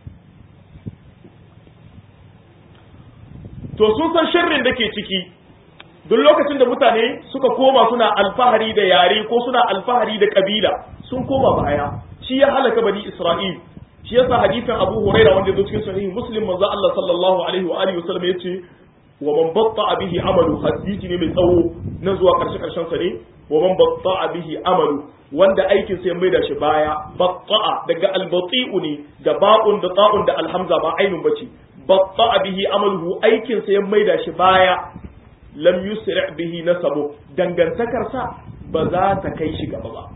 to sun san sharrin da ke ciki duk lokacin da mutane suka koma suna alfahari da yare ko suna alfahari da kabila sun koma baya shi ya halaka bani isra'il shi yasa hadisin abu huraira wanda ya zo cikin sahihi muslim manzo Allah sallallahu alaihi wa alihi wasallam yace wa man batta bihi amalu hadisi ne mai tsawo na zuwa karshe karshen sa ne wa man batta bihi amalu wanda aikin sai mai da shi baya batta daga albati'u ne da ba'un da ta'un da alhamza ba ainun bace batta bihi amaluhu aikin sai mai da shi baya lam yusri bihi nasabu dangantakar sa ba za ta kai shi gaba ba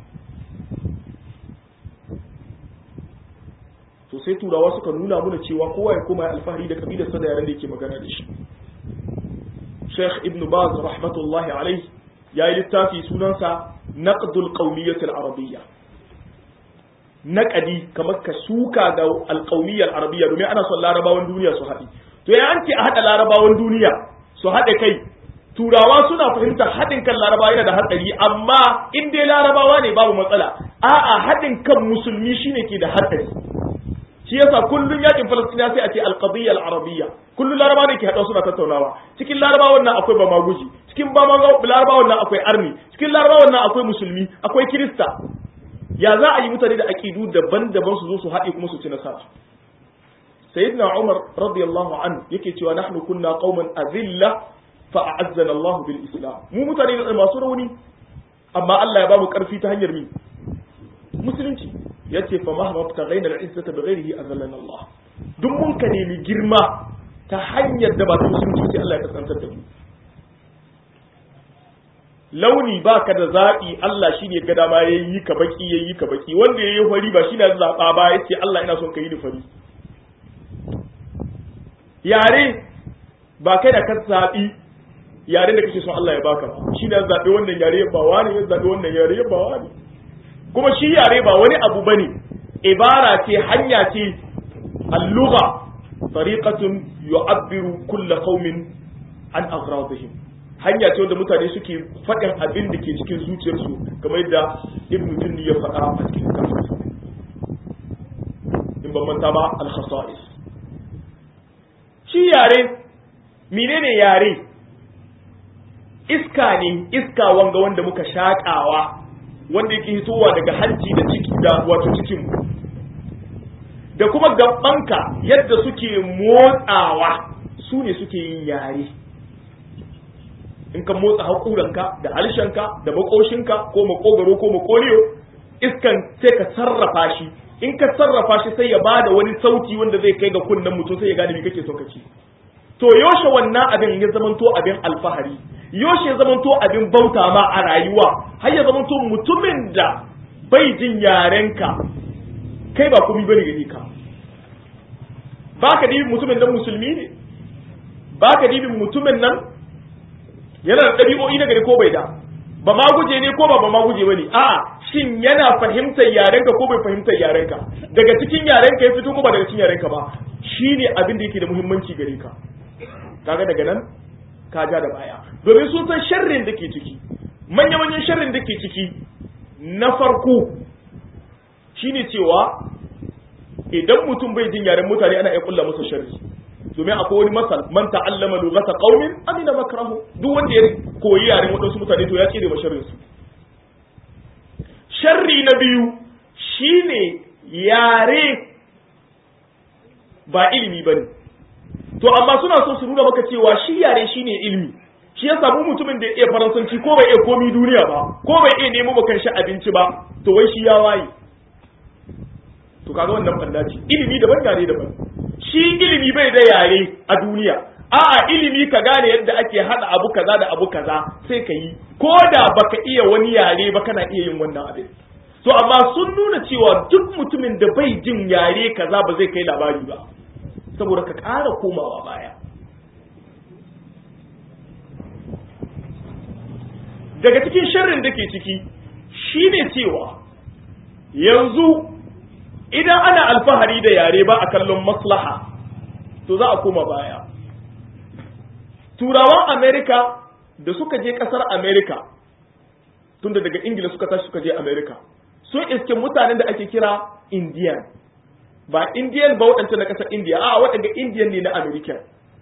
to sai turawa suka nuna muna cewa kowa ya koma alfahari da kabilarsa da yaren da yake magana da shi Sheikh Ibn Baz rahmatullahi alaihi ya yi littafi sunansa Naqdul Qawmiyyah al-Arabiyya naqadi kamar ka suka ga al-Qawmiyyah al-Arabiyya domin ana son larabawan duniya su haɗi to ya an ce a haɗa larabawan duniya su haɗe kai turawa suna fahimtar haɗin kan larabawa yana da hatsari amma in dai larabawa ne babu matsala a'a haɗin kan musulmi shine ke da hatsari shi yasa kullun yakin falastina sai a ce alqadiyya al-arabiyya kullun larabawa ne ke hada suna tattaunawa cikin larabawan nan akwai bamaguji cikin larabawan nan akwai arni cikin larabawan nan akwai musulmi akwai kirista ya za a yi mutane da aqidu daban-daban su zo su haɗe kuma su ci nasara sayyidina umar radiyallahu anhu yake cewa nahnu kunna qauman azilla fa a'azzana Allah bil islam mu mutane ne masu rauni amma Allah ya ba mu karfi ta hanyar mi musulunci yace fa mahma tagayna al-izzata bighairihi azallana Allah duk mun ka nemi girma ta hanyar da ba ta musulunci sai Allah ya kasantar da mu launi baka da zaɓi Allah shine ga dama yayi ka baki yayi ka baki wanda yayi fari ba shine zaba ba yace Allah ina son ka yi ni fari yare ba kai da ka zaɓi yaren da kake son Allah ya baka ba shine ya zaɓi wannan yare ba wani ya zaɓi wannan yare ba wani kuma shi yare ba wani abu bane ibara ce hanya ce al-lugha tariqatun yu'abbiru kull qaumin an agradihim hanya ce wanda mutane suke faɗin abin da ke cikin zuciyarsu kamar yadda ibnu tunni ya faɗa a cikin littafinsa in ban manta ba al-khasa'is shi yare menene yare iska ne iska wanga wanda muka shaƙawa wanda yake hitowa daga hanci da ciki da wato cikin da kuma gabanka yadda suke motsawa su ne suke yin yare in ka motsa haƙuranka da halshenka da makoshinka ko makogaro ko makoliyo iskan sai ka sarrafa shi in ka sarrafa shi sai ya bada wani sauti wanda zai kai ga kunnen mutum sai ya gane me kake so ka ci to yoshe wannan abin ya zamanto abin alfahari yoshe ya zamanto abin bauta ma a rayuwa har ya zamanto mutumin da bai jin yarenka kai ba komai bane gare ka baka dibin mutumin nan musulmi ne baka dibin mutumin nan yana da ɗabi'o'i na gari ko bai da ba ma guje ne ko ba ba ma guje bane a shin yana fahimtar yarenka ko bai fahimtar yarenka daga cikin yarenka ya fito ko ba daga cikin yarenka ba shine abin da yake da muhimmanci gare ka kaga daga nan ka ja da baya domin sun san sharrin da ke ciki manya-manyan sharrin da ke ciki na farko shine cewa idan mutum bai jin yaren mutane ana iya kulla masa sharri domin akwai wani masal man ta'allama lughata qaumin amina makrahu duk wanda ya koyi yaren wadansu mutane to ya tsire ma sharrin su sharri na biyu shine yare ba ilimi bane to amma suna so su nuna maka cewa shi yare shine ilimi shi ya samu mutumin da ya iya faransanci ko bai iya komi duniya ba ko bai iya nemo ba shi abinci ba to wai shi ya waye to kaga wannan banda ce ilimi daban yare daban shi ilimi bai da yare a duniya a'a ilimi ka gane yadda ake hada abu kaza da abu kaza sai ka yi ko da baka iya wani yare ba kana iya yin wannan abin to amma sun nuna cewa duk mutumin da bai jin yare kaza ba zai kai labari ba saboda ka ƙara komawa baya daga cikin sharrin da ke ciki shine cewa yanzu idan ana alfahari da yare ba a kallon maslaha to za a koma baya turawan amerika da suka je kasar amerika tunda daga ingila suka tashi suka je amerika sun iske mutanen da ake kira indian ba indian ba waɗanda na ƙasar indiya a waɗanda indian ne na amerika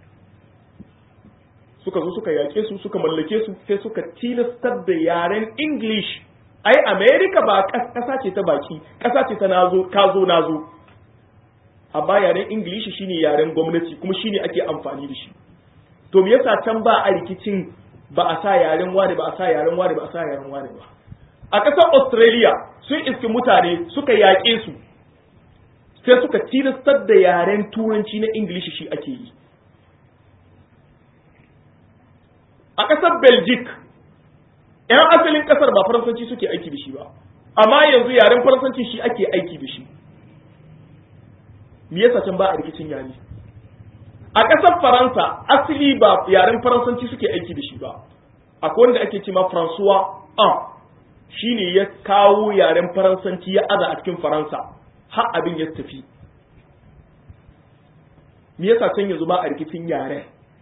suka zo suka yaƙe su suka mallake su sai suka tilastar da yaren english ai america ba ƙasa ce ta baki ƙasa ce ta nazo ka zo nazo amma yaren english shine yaren gwamnati kuma shine ake amfani da shi to me yasa can ba a rikicin ba a sa yaren wani ba a sa yaren wani ba a sa yaren wani ba a ƙasar australia sun iski mutane suka yaƙe su sai suka tilastar da yaren turanci na ingilishi shi ake yi a ƙasar belgic 'yan asalin ƙasar ba faransanci suke aiki da shi ba amma yanzu yaren faransanci shi ake aiki da shi me yasa can ba a rikicin yare a ƙasar faransa asali ba yaren faransanci suke aiki da shi ba akwai wanda ake cema francois an shi ne ya kawo yaren faransanci ya aza a cikin faransa har abin ya tafi me yasa can yanzu ba a rikicin yaren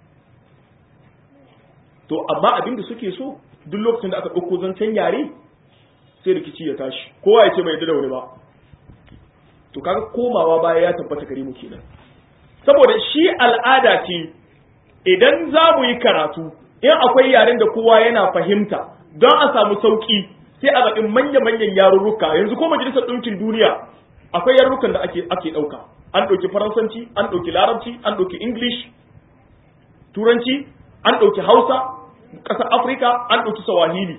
to amma abin da suke so duk lokacin da aka ɗauko zancen yare sai rikici ya tashi kowa ya ce bai da wani ba to kaga komawa baya ya tabbata gare mu kenan saboda shi al'ada ce idan za mu yi karatu in akwai yaren da kowa yana fahimta don a samu sauki sai a zaɓi manya-manyan yarurruka yanzu ko majalisar ɗinkin duniya akwai yarurrukan da ake ake ɗauka an ɗauki faransanci an ɗauki larabci an ɗauki english turanci an ɗauki hausa ƙasar afirka an ɗauki sawahili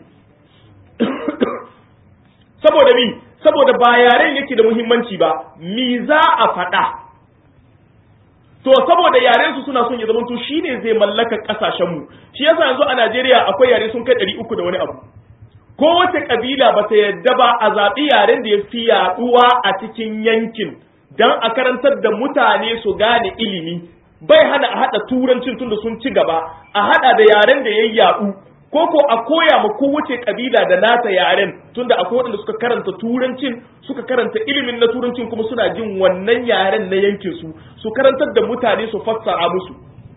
saboda mi saboda ba yaren yake da muhimmanci ba mi za a faɗa to saboda yaren su suna son ya zama to shine zai mallaka kasashen mu shi yasa yanzu a Najeriya akwai yare sun kai ɗari uku da wani abu kowace kabila ba ta yadda ba a zaɓi yaren da ya fi yaɗuwa a cikin yankin don a karantar da mutane su gane ilimi bai hana a haɗa turancin tunda sun ci gaba a haɗa da yaren da ya yaɗu ko ko a koya ma kowace kabila da nata yaren tunda akwai waɗanda suka karanta turancin suka karanta ilimin na turancin kuma suna jin wannan yaren na yankin su su karantar da mutane su fassara musu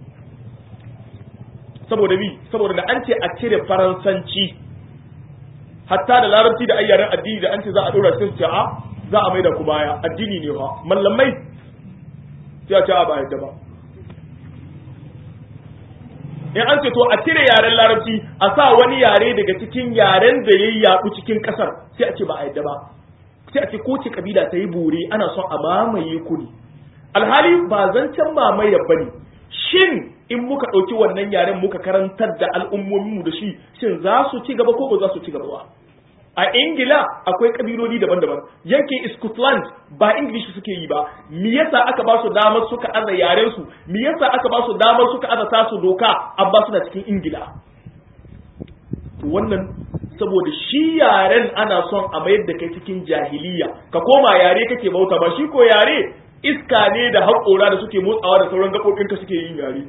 saboda bi saboda da an ce a cire faransanci hatta da larabci da ayyaren addini da an ce za a ɗora sai su ce a za a maida ku baya addini ne fa mallamai sai a ce a ba yadda ba in an ce to a cire yaren larabci a sa wani yare daga cikin yaren da ya yaɗu cikin ƙasar sai a ce ba a yadda ba sai a ce ko ce kabila ta yi bore ana son a mamaye ku ne alhali ba zancen mamaye ba ne shin in muka ɗauki wannan yaren muka karantar da al'ummominmu da shi shin za su ci gaba ko ba za su ci gaba ba a ingila akwai kabiloli daban-daban yankin scotland ba english suke yi ba me yasa aka ba su damar suka aza yaren su me yasa aka ba su damar suka aza tasu doka an ba su na cikin ingila wannan saboda shi yaren ana son a mayar da kai cikin jahiliya ka koma yare kake bauta ba shi ko yare iska ne da haƙora da suke motsawa da sauran gaɓoɓinka suke yin yare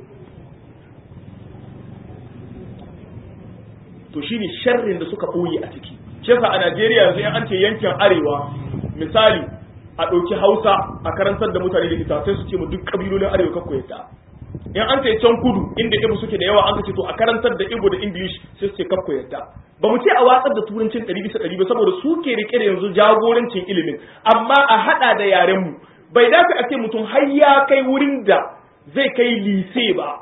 to shine sharrin da suka ɓoye a ciki shi a Najeriya yanzu an ce yankin arewa misali a ɗauki Hausa a karantar da mutane da ita sai su ce mu duk kabilolin arewa kakko yadda in an ce can kudu inda ibu suke da yawa an ce to a karantar da ibu da English sai su ce kakko yadda ba mu ce a watsar da turancin ɗari bisa ɗari ba saboda su ke rike da yanzu jagorancin ilimin amma a haɗa da yaren mu bai dace a ce mutum har ya kai wurin da zai kai lise ba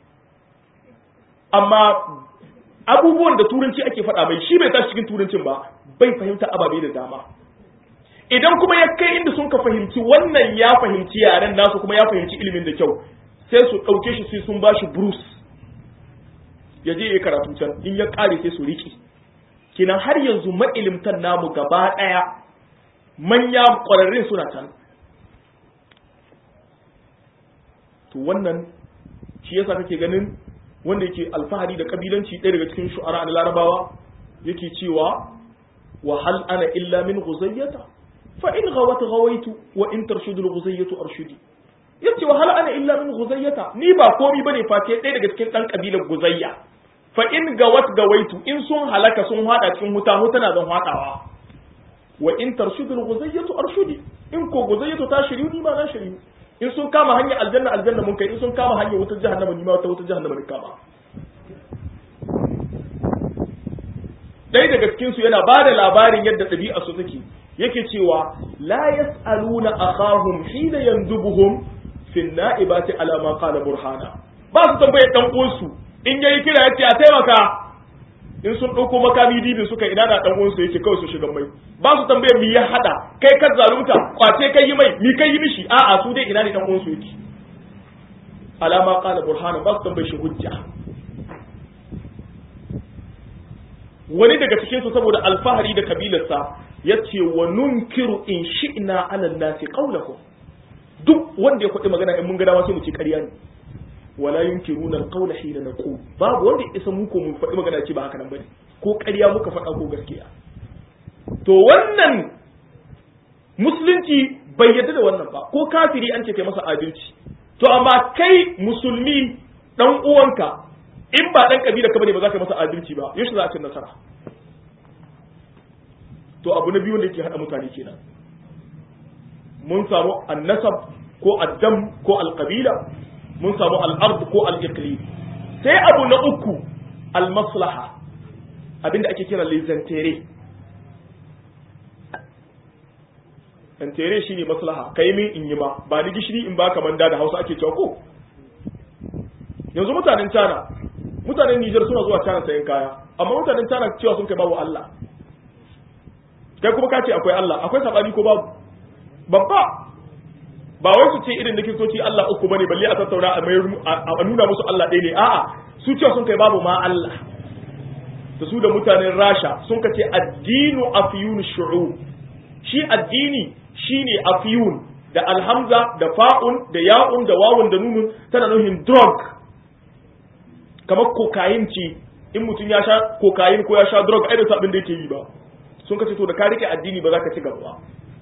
amma abubuwan da turanci ake faɗa mai shi bai tashi cikin turancin ba bai fahimta ababe da dama idan kuma ya kai inda sun ka fahimci wannan ya fahimci yaren nasu kuma ya fahimci ilimin da kyau sai su ɗauke shi sai sun bashi bruce ya je ya karatu can in ya ƙare sai su riƙe kinan har yanzu ma'ilimtan namu gaba ɗaya manya ƙwararrun suna can to wannan shi yasa kake ganin wanda yake alfahari da kabilanci ɗaya daga cikin shu'ara na larabawa yake cewa wa hal ana illa min ghuzayyata fa in ghawat ghawaitu wa in tarshudu ghuzayyatu arshudi yace wa hal ana illa min ghuzayyata ni ba komi bane face ɗaya daga cikin dan kabilar guzayya fa in gawat gawaitu in sun halaka sun hada cikin huta huta na zan hadawa wa in tarshudu ghuzayyatu arshudi in ko guzayyatu ta shiryu ni ma na shiryu in sun kama hanyar aljanna aljanna mun kai in sun kama hanyar wutar jahannama ni ma wata wutar jahannama ne kama dai daga cikin su yana bada labarin yadda ɗabi'a su take yake cewa la yas'aluna akhahum hina yandubuhum fi na'ibati ala ma qala burhana ba su tambaye dan uwansu in yayi kira yace a taimaka in sun ɗauko makami dibin suka ina da dan uwansu yake kawai su shiga mai ba su tambaye mi ya hada kai ka zalunta kwace kai yi mai mi kai yi mishi a'a su dai ina ne dan uwansu yake alama qala burhana ba su tambaye shi hujja wani daga cikin su saboda alfahari da kabilarsa yace wa nunkiru in shi'na ala nasi qawlahu duk wanda ya faɗi magana in mun ga dama sai mu ce ƙarya ne wala yunkiruna alqawla hina naqul babu wanda ya isa mu ko mu faɗi magana ce ba haka nan bane ko ƙarya muka faɗa ko gaskiya to wannan musulunci bai yarda da wannan ba ko kafiri an ce kai masa adalci to amma kai musulmi dan uwanka in ba dan kabila ka bane ba za ka masa adalci ba yaushe za a ci nasara to abu na biyu wanda yake hada mutane kenan mun samu annasab ko addam ko alqabila mun samu al'ard ko al'iqlim sai abu na uku al-maslaha abinda ake kira lizantere zantere shine maslaha kai min in yi ma ba ni gishiri in baka manda da Hausa ake cewa ko yanzu mutanen China mutanen Niger suna zuwa China sayan kaya amma mutanen China cewa sun kai babu Allah kai kuma ka ce akwai Allah akwai sabani ko babu babba ba wai su ce irin da kiristoci Allah uku bane balle a tattauna a a nuna musu Allah ɗaya ne a'a su ce sun kai babu ma Allah da su da mutanen Rasha sun ka ce addinu afyun shu'ub shi addini shine afyun da alhamza da fa'un da ya'un da wawun da nunun tana nufin drug kamar kokain ce in mutum ya sha kokain ko ya sha drug ai da abin da yake yi ba sun ka ce to da ka rike addini ba za ka ci gaba ba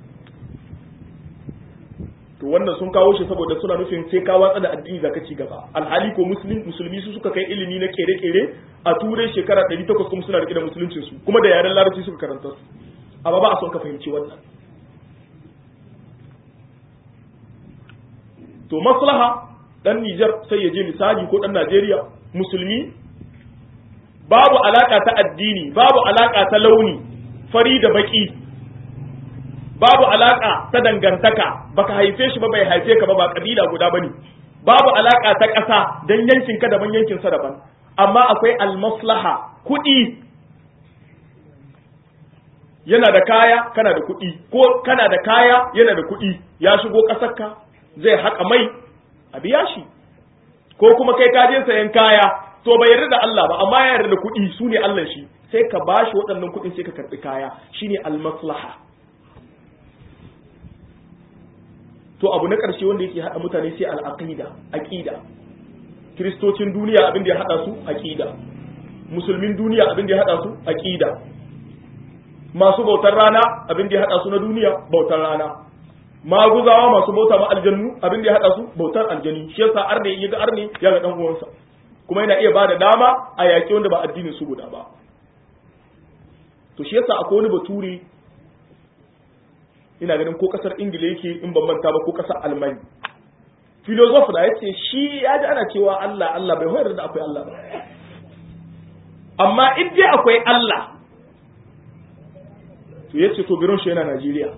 to wannan sun kawo shi saboda suna nufin sai ka watsa da addini zaka ci gaba alhali ko musulmi musulmi su suka kai ilimi na kere-kere a turai shekara 800 kuma suna rike da musuluncin su kuma da yaren larabci suka karanta su amma ba a son ka fahimci wannan to maslaha dan Nijar sai ya je misali ko dan Najeriya musulmi babu alaka ta addini babu alaka ta launi fari da baki babu alaka ta dangantaka baka haife shi ba bai haife ka ba ba kabila guda bane babu alaka ta ƙasa dan yankin ka daban yankin sa daban amma akwai almaslaha kuɗi yana da kaya kana da kuɗi ko kana da kaya yana da kuɗi ya shigo ƙasarka zai haƙa mai a biya shi ko kuma kai ka je sayan kaya to bai yarda da Allah ba amma ya yarda da kuɗi su ne Allah shi sai ka bashi waɗannan kuɗin sai ka karɓi kaya shine almaslaha to abu na ƙarshe wanda yake haɗa mutane sai al'aqida aqida kiristocin duniya abin da ya haɗa su aqida musulmin duniya abin da ya haɗa su aqida masu bautar rana abin da ya haɗa su na duniya bautar rana maguzawa masu bauta ma aljannu abin da ya haɗa su bautar aljani shi yasa arne ya ga arne ya ga dan uwansa kuma yana iya bada dama a yaƙi wanda ba addinin su guda ba to shi yasa akwai wani bature ina ganin ko kasar ingila yake in ban manta ba ko kasar almani filozof da yace shi ya ji ana cewa Allah Allah bai hoyar da akwai Allah ba amma in dai akwai Allah to yace to biron shi yana Najeriya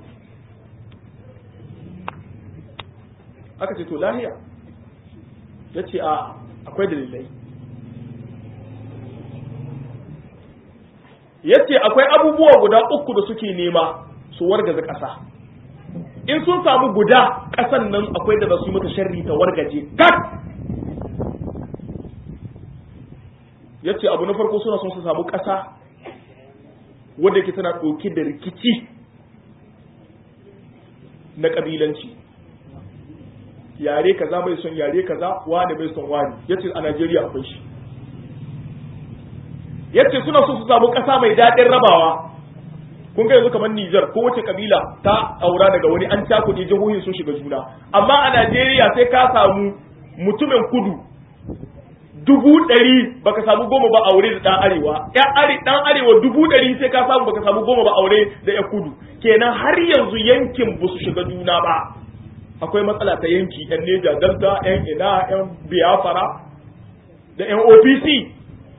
aka ce to lahiya yace a akwai dalilai yace akwai abubuwa guda uku da suke nema su wargaza ƙasa in sun samu guda ƙasan nan akwai da za su yi mata sharri ta wargaje kat ya ce abu na farko suna son su samu ƙasa wadda ke tana ɗauke da rikici na ƙabilanci yare kaza bai son yare kaza wani bai son wani ya ce a najeriya akwai shi ya ce suna so su samu ƙasa mai daɗin rabawa kun ga yanzu kamar Nijar ko wace kabila ta aura daga wani an cakuɗe jihohin sun shiga juna amma a Najeriya sai ka samu mutumin kudu dubu ɗari baka samu goma ba aure da ɗan arewa ɗan are ɗan arewa dubu ɗari sai ka samu baka samu goma ba aure da ya kudu kenan har yanzu yankin ba su shiga juna ba akwai matsala ta yanki yan neja delta yan ina yan biafra da yan opc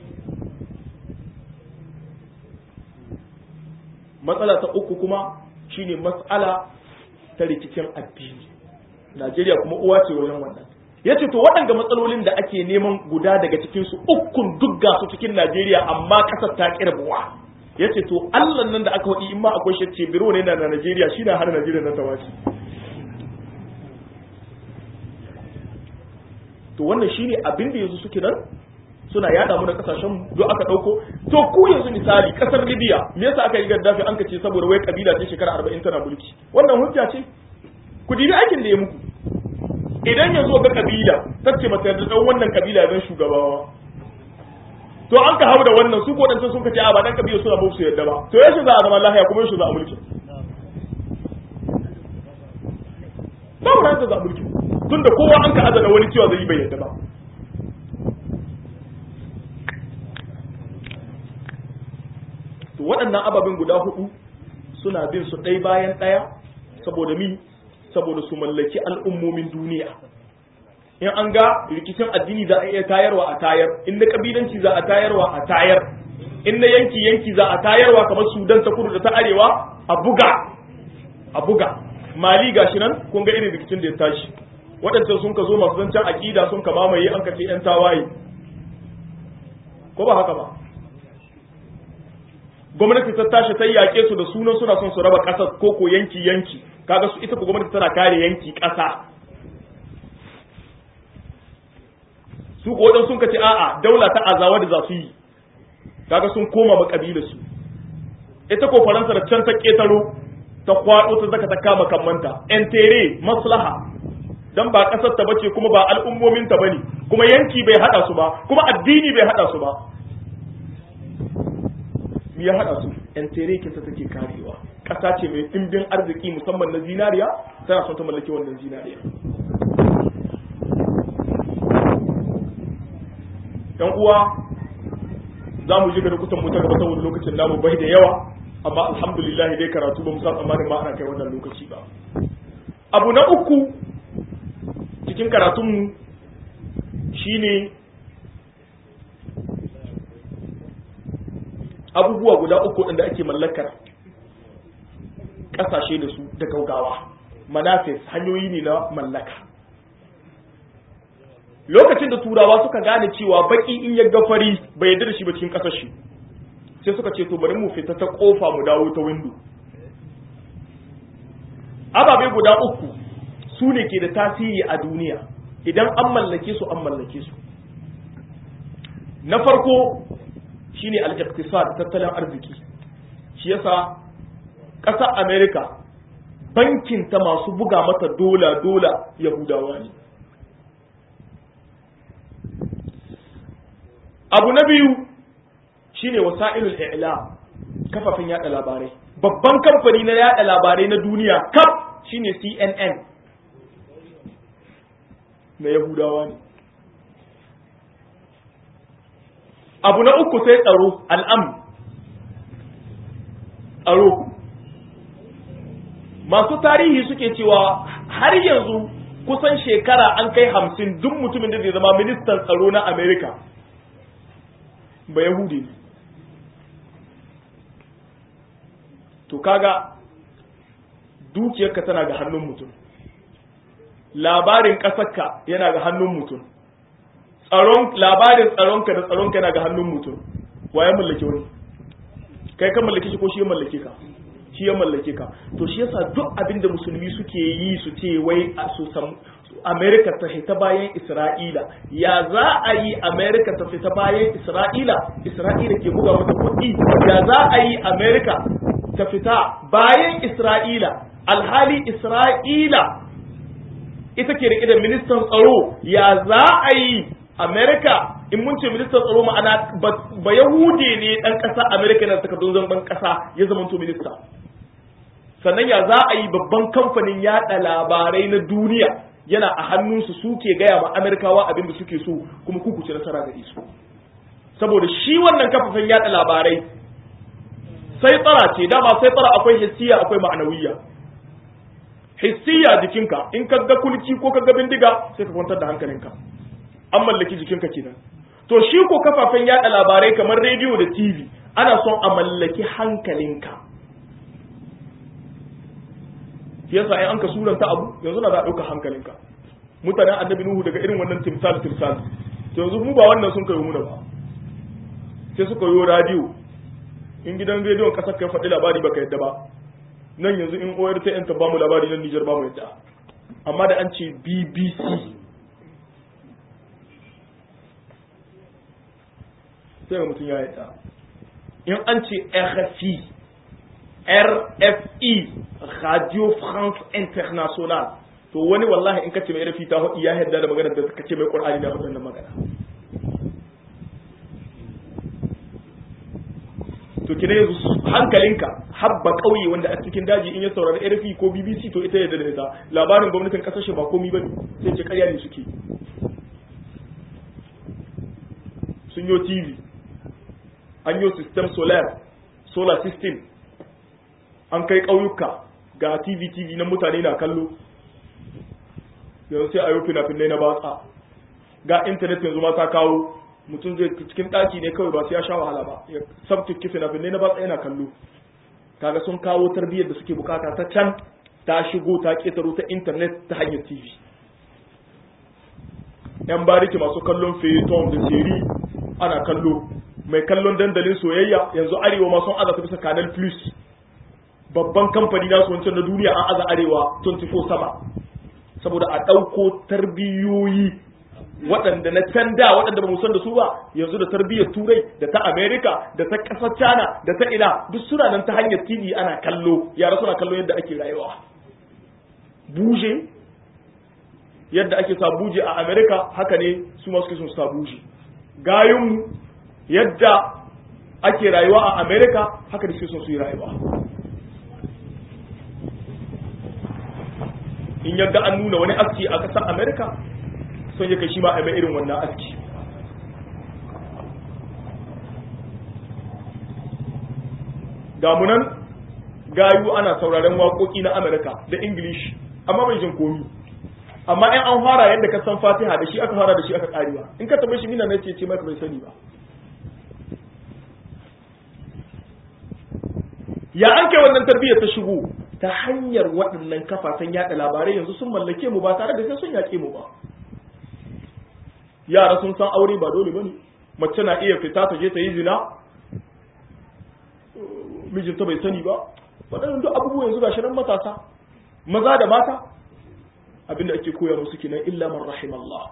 matsala ta uku kuma shine matsala ta rikicin addini Najeriya kuma uwa ce wajen wannan yace to waɗanda matsalolin da ake neman guda daga cikin su ukun duk ga su cikin Najeriya amma kasar ta kirbuwa yace to Allah nan da aka wadi in ma akwai shacce biro ne na Najeriya shi na har Najeriya na tawaci to wannan shine abin da yanzu suke nan suna yada mu da kasashen do aka dauko to ku yanzu misali kasar Libya me yasa aka yi gaddafi an kace saboda wai kabila ce shekara 40 tana mulki wannan hujja ce ku dibi aikin da ya muku idan yanzu ga kabila tace mata da dan wannan kabila zan shugabawa to an ka hau da wannan su ko dan sun kace a ba dan kabila suna ba su yadda ba to yaushe za a zama lahiya kuma yaushe za a mulki ba mu da za a mulki tunda kowa an ka azana wani cewa zai yi bai yadda ba to waɗannan ababen guda hudu suna bin su ɗai bayan ɗaya saboda mi saboda su mallaki al'ummomin duniya in an ga rikicin addini za a iya tayarwa a tayar in na kabilanci za a tayarwa a tayar in na yanki yanki za a tayarwa kamar sudan ta kudu da ta arewa a buga a buga mali gashi nan kun ga irin rikicin da ya tashi waɗancan sun ka zo masu zancen aƙida sun ka mamaye an ka ce 'yan tawaye ko ba haka ba gwamnati ta tashi ta yaƙe su da sunan suna son su raba ƙasar ko ko yanki yanki kaga su ita ko gwamnati tana kare yanki ƙasa su ko wadan sun kace a'a daula ta azawa da za su yi kaga sun koma ba kabila su ita ko faransa da can ta ketaro ta kwado ta zaka ta kama kammanta entere maslaha dan ba kasar ta bace kuma ba al'ummomin ta bane kuma yanki bai hada su ba kuma addini bai hada su ba me ya hada su entere ke ta take karewa kasa ce mai dimbin arziki musamman na zinariya tana son ta mallaki wannan zinariya yan uwa za mu ji ga kusan mu ta gaba saboda lokacin namu bai da yawa amma alhamdulillah dai karatu ba mu san tsammanin ma ana kai wannan lokaci ba abu na uku cikin karatunmu shine abubuwa guda uku da ake mallakar ƙasashe da su da gaugawa manafis hanyoyi ne na mallaka lokacin da turawa suka gane cewa baki in ya gafari bai yarda da shi ba cikin kasar shi sai suka ce to bari mu fita ta kofa mu dawo ta windo ababe guda uku su ne ke da tasiri a duniya idan an mallake su an mallake su na farko shine al-iqtisad tattalin arziki shi yasa ƙasar america bankin ta masu buga mata dola dola yahudawa ne abu na biyu shine wasa'ilul i'lam kafafen yada labarai babban kamfani na yada labarai na duniya kaf shine CNN na yahudawa ne abu na uku sai tsaro al'am tsaro masu tarihi suke cewa har yanzu kusan shekara an kai hamsin duk mutumin da zai zama ministan tsaro na amerika ba yahudi ne to kaga dukiyarka tana ga hannun mutum labarin ƙasarka yana ga hannun mutum tsaron labarin tsaronka da tsaronka yana ga hannun mutum wa ya mallake wani kai ka mallake shi ko shi ya mallake ka shi ya mallake ka to shi yasa duk abin da musulmi suke yi su ce wai a su sam Amerika ta fita bayan Isra'ila ya za a yi Amerika ta fita bayan Isra'ila Isra'ila ke buga mata kuɗi ya za a yi Amerika ta fita bayan Isra'ila alhali Isra'ila ita ke rike da ministan tsaro ya za a yi Amerika in mun ce ministan tsaro ma'ana ba Yahude ne dan ƙasa Amerika na takardun zanban ƙasa ya zama to minista sannan ya za a yi babban kamfanin yada labarai na duniya yana a hannunsu suke gaya ma Amerikawa abin da suke so kuma ku ci nasara gare su saboda shi wannan kafafen yada labarai sai tsara ce dama sai tsara akwai hissiya akwai ma'anawiyya hissiya jikinka in ka ga kulki ko ka ga bindiga sai ka kwantar da hankalinka an mallaki jikinka kenan to shi ko kafafen yada labarai kamar rediyo da tv ana son a mallaki hankalinka yasa ai an ka suranta abu yanzu na za a ɗauka hankalinka mutanen annabi nuhu daga irin wannan timsal timsal to yanzu mu ba wannan sun kayo muna ba sai suka yi radiyo in gidan rediyon kasar kai faɗi labari baka yadda ba nan yanzu in oyar ta yanta bamu labari nan Nijar bamu yadda amma da an ce BBC sai ga mutum ya yadda in an ce RFI RFI Radio France International to wani wallahi in kace mai RFI ta hudi ya yadda da magana da kace mai Qur'ani da hudun magana to kina yanzu hankalinka habba kauye wanda a cikin daji in ya saurari RFI ko BBC to ita yadda da ita labarin gwamnatin kasar shi ba komai bane sai ce ƙarya ne suke sun yi TV an yi system solar solar system an kai ƙauyuka ga TV TV na mutane na kallo yanzu sai a yi fina-finai na batsa ga intanet yanzu ma ta kawo mutum zai cikin ɗaki ne kawai ba sai ya sha wahala ba ya sabtuki fina-finai na batsa yana kallo kaga sun kawo tarbiyyar da suke bukata ta can ta shigo ta ƙetaro ta intanet ta hanyar tv yan bariki masu kallon feyeton da seri ana kallo mai kallon dandalin soyayya yanzu arewa ma sun aza ta bisa canal plus babban kamfani na su wancan na duniya an aza arewa 24 sama saboda a ɗauko tarbiyoyi waɗanda na can da waɗanda ba mu san da su ba yanzu da tarbiyyar turai da ta america da ta ƙasar china da ta ina duk suna nan ta hanyar tv ana kallo yara suna kallo yadda ake rayuwa buje yadda ake sa buje a america haka ne su ma suke sun sa buje gayunmu yadda ake rayuwa a america haka da suke son su yi rayuwa in yadda an nuna wani aski a ƙasar america son ya kai shi ma a mai irin wannan aski damunan gayu ana sauraren waƙoƙi na amerika da english amma bai jin komi amma in an fara yadda ka san fatiha da shi aka fara da shi aka karewa in ka taɓa shi mina na ce ce maka bai sani ba ya an kai wannan tarbiyyar ta shigo ta hanyar waɗannan kafafen yaɗa labarai yanzu sun mallake mu ba tare da sai sun yaƙe mu ba yara sun san aure ba dole bane mace na iya fita ta je ta yi zina mijinta bai sani ba waɗannan duk abubuwa yanzu gashi nan matasa maza da mata abinda ake koya musu kenan illa man rahim Allah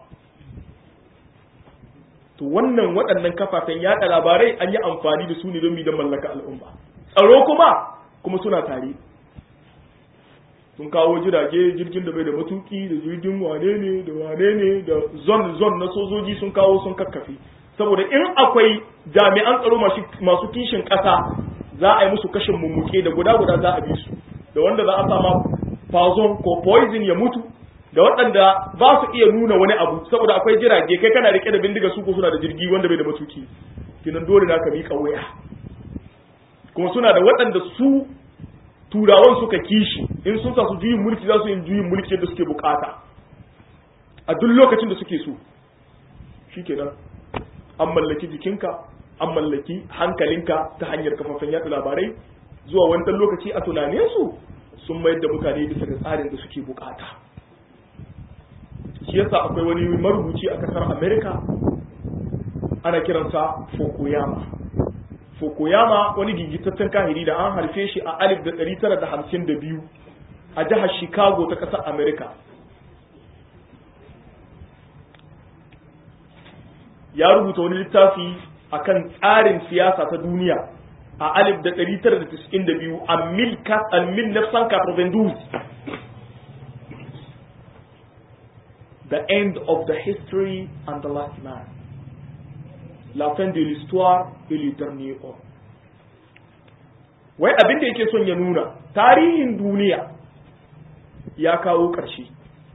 to wannan waɗannan kafafen yaɗa labarai an yi amfani da su ne don mi don mallaka al'umma tsaro kuma kuma suna tare sun kawo jirage jirgin da bai da matuki da jirgin wane ne da wane ne da zon zon na sojoji sun kawo sun kakkafe saboda in akwai jami'an tsaro masu kishin ƙasa za a yi musu kashin mummuke da guda guda za a bi su da wanda za a sama poison ko poison ya mutu da waɗanda ba su iya nuna wani abu saboda akwai jirage kai kana rike da bindiga su ko suna da jirgi wanda bai da matuki kinan dole na ka miƙa waya kuma suna da waɗanda su turawan suka kishi in sun sa su juyin mulki za su yin juyin mulki yadda suke bukata a duk lokacin da suke so shikenan an mallaki jikinka an mallaki hankalinka ta hanyar kafafen yatsa labarai zuwa wani lokaci a tunanin su sun mayar da mutane bisa ga tsarin da suke bukata shi yasa akwai wani marubuci a kasar america ana kiransa fukuyama Fukuyama wani gigitaccen kahiri da an harfe shi a 1952 a jihar Chicago ta ƙasar Amerika. Ya rubuta wani littafi a kan tsarin siyasa ta duniya a 1992 a mil nafsan The end of the history and the last man. la fin de l'histoire et le dernier homme wai abin da yake son ya nuna tarihin duniya ya kawo ƙarshe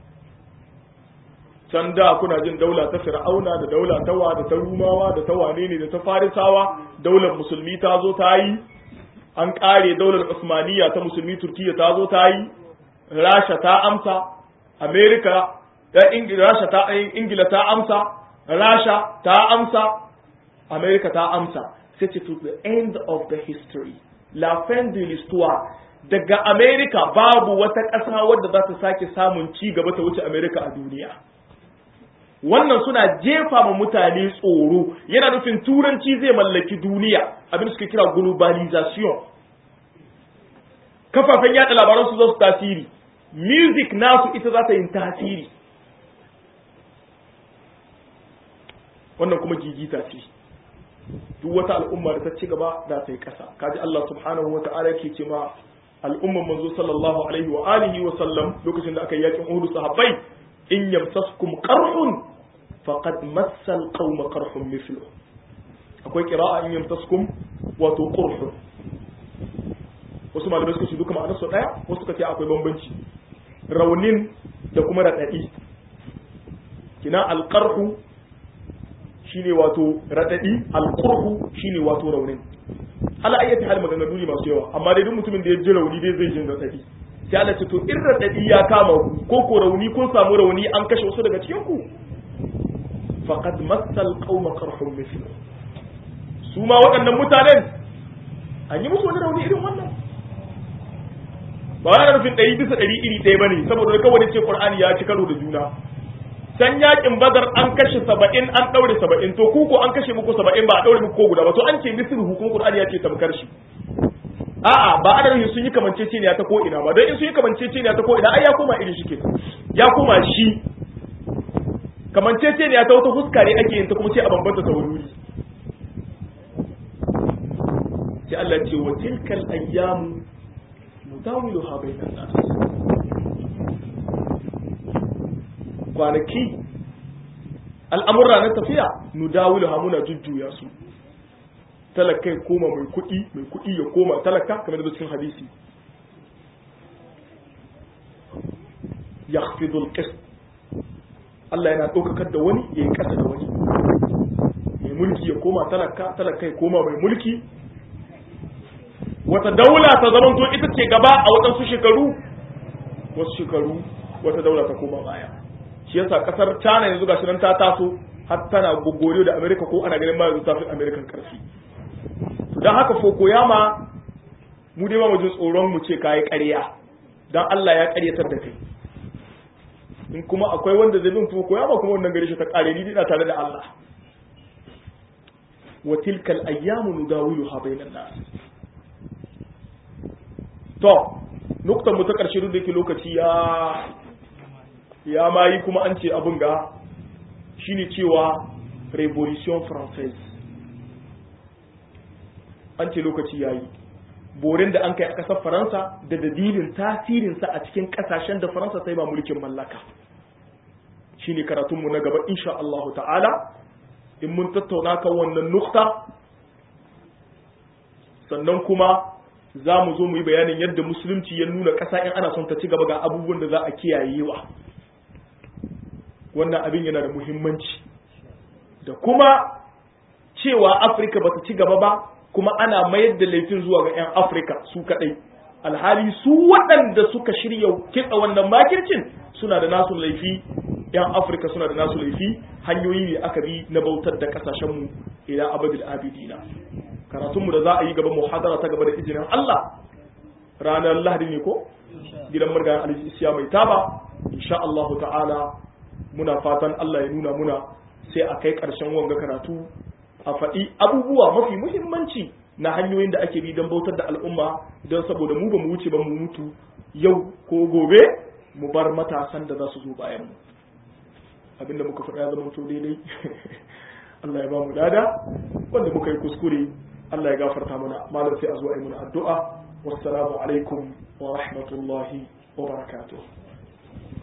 can da kuna jin daula ta fir'auna da daula ta wa da ta rumawa da ta wane ne da ta farisawa daular musulmi ta zo ta yi an ƙare daular usmaniya ta musulmi turkiya ta zo ta yi rasha ta amsa amerika rasha ta ingila ta amsa rasha ta amsa America ta amsa sai ce to the end of the history la fin de l'histoire daga America babu wata ƙasa wadda za ta sake samun ci gaba ta wuce America a duniya wannan suna jefa ma mutane tsoro yana nufin turanci zai mallaki duniya abin da suke kira globalization kafafen yada labaran su za su tasiri music nasu ita za ta yin tasiri wannan kuma gigita ce duk wata al'umma da ta ci gaba da ta yi ƙasa kaji Allah subhanahu wa ta'ala yake ce ma al'umman manzo sallallahu alaihi wa alihi wa sallam lokacin da aka yi yakin Uhud sahabbai in yamsaskum qarhun faqad massal qauma qarhun mithlu akwai qira'a in yamsaskum wato qurhun wasu malamai suka ce duka ma'anar su daya wasu suka ce akwai bambanci raunin da kuma radadi kina alqarhu shine wato radadi alqurhu shine wato raunin ala ayyati hal maganganu ne masu yawa amma dai duk mutumin da ya ji rauni dai zai jin radadi sai Allah ce to in radadi ya kama ku ko ko rauni kun samu rauni an kashe wasu daga cikin ku faqad massal qauma qarhum mithlu su ma waɗannan mutanen an yi musu wani rauni irin wannan ba wani nufin ɗari bisa ɗari iri ɗaya ba ne saboda kawai ce Qur'ani ya ci karo da juna san yakin badar an kashe saba'in an ɗaure saba'in to ku ko an kashe muku saba'in ba a ɗaure muku ko guda ba to an ce misir hukum Qur'ani ya ce tamkar shi a'a ba ana nufin sun yi kamanceceniya ta ko ina ba don in sun yi kamanceceniya ta ko ina ai ya koma irin shi ke ya koma shi kamanceceniya ta wata fuska ne ake yin ta kuma sai a bambanta ta wuri sai Allah ce wa tilkal ayyamu nudawiluha bainan nas kwanaki al'amurra na tafiya nudawiluha muna jujjuya su talaka ya koma mai kuɗi mai kuɗi ya koma talaka kamar da cikin hadisi yakhfidul qist Allah yana ɗaukakar da wani ya yi ƙasa da wani mai mulki ya koma talaka talaka ya koma mai mulki wata daula ta zamanto ita ce gaba a waɗansu shekaru wasu shekaru wata daula ta koma baya shi yasa kasar China yanzu gashi nan ta taso har tana gogoriyo da America ko ana ganin ma yanzu ta fi American karfi to dan haka Fokoyama mu dai ba mu ji tsoron mu ce kai ƙarya dan Allah ya ƙaryatar da kai in kuma akwai wanda zai bin Fokoyama kuma wannan gare shi ta ƙare ni ina tare da Allah wa tilkal ayyamu nudawiluha bainan nas to nuktan mu ta ƙarshe duk da yake lokaci ya ya ma yi kuma an ce abin ga shine cewa revolution française an ce lokaci ya yi borin da an kai a ƙasar faransa da dalilin tasirinsa a cikin ƙasashen da faransa ta yi ba mulkin mallaka shine karatunmu na gaba insha Allah ta'ala in mun tattauna kan wannan nukta sannan kuma za mu zo mu yi bayanin yadda musulunci ya nuna ƙasa in ana son ta ci gaba ga abubuwan da za a kiyayewa wannan abin yana da muhimmanci da kuma cewa afirka ba ta ci gaba ba kuma ana mayar da laifin zuwa ga 'yan afirka su kaɗai alhali su waɗanda suka shirya kitsa wannan makircin suna da nasu laifi 'yan afirka suna da nasu laifi hanyoyi ne aka bi na bautar da ƙasashenmu ila abadul abidina karatunmu da za a yi gaban muhadara ta gaba da izinin Allah ranar lahadi ne ko gidan murgayen alisiya mai taba insha Allah ta'ala muna fatan Allah ya nuna muna sai a kai ƙarshen wanga karatu a faɗi abubuwa mafi muhimmanci na hanyoyin da ake bi don bautar da al'umma don saboda mu ba mu wuce ba mu mutu yau ko gobe mu bar matasan da za su zo bayan mu abinda muka faɗa ya zama to daidai Allah ya ba mu lada wanda muka yi kuskure Allah ya gafarta mana malam sai a zo a yi mana addu'a wassalamu alaikum wa rahmatullahi wa barakatuh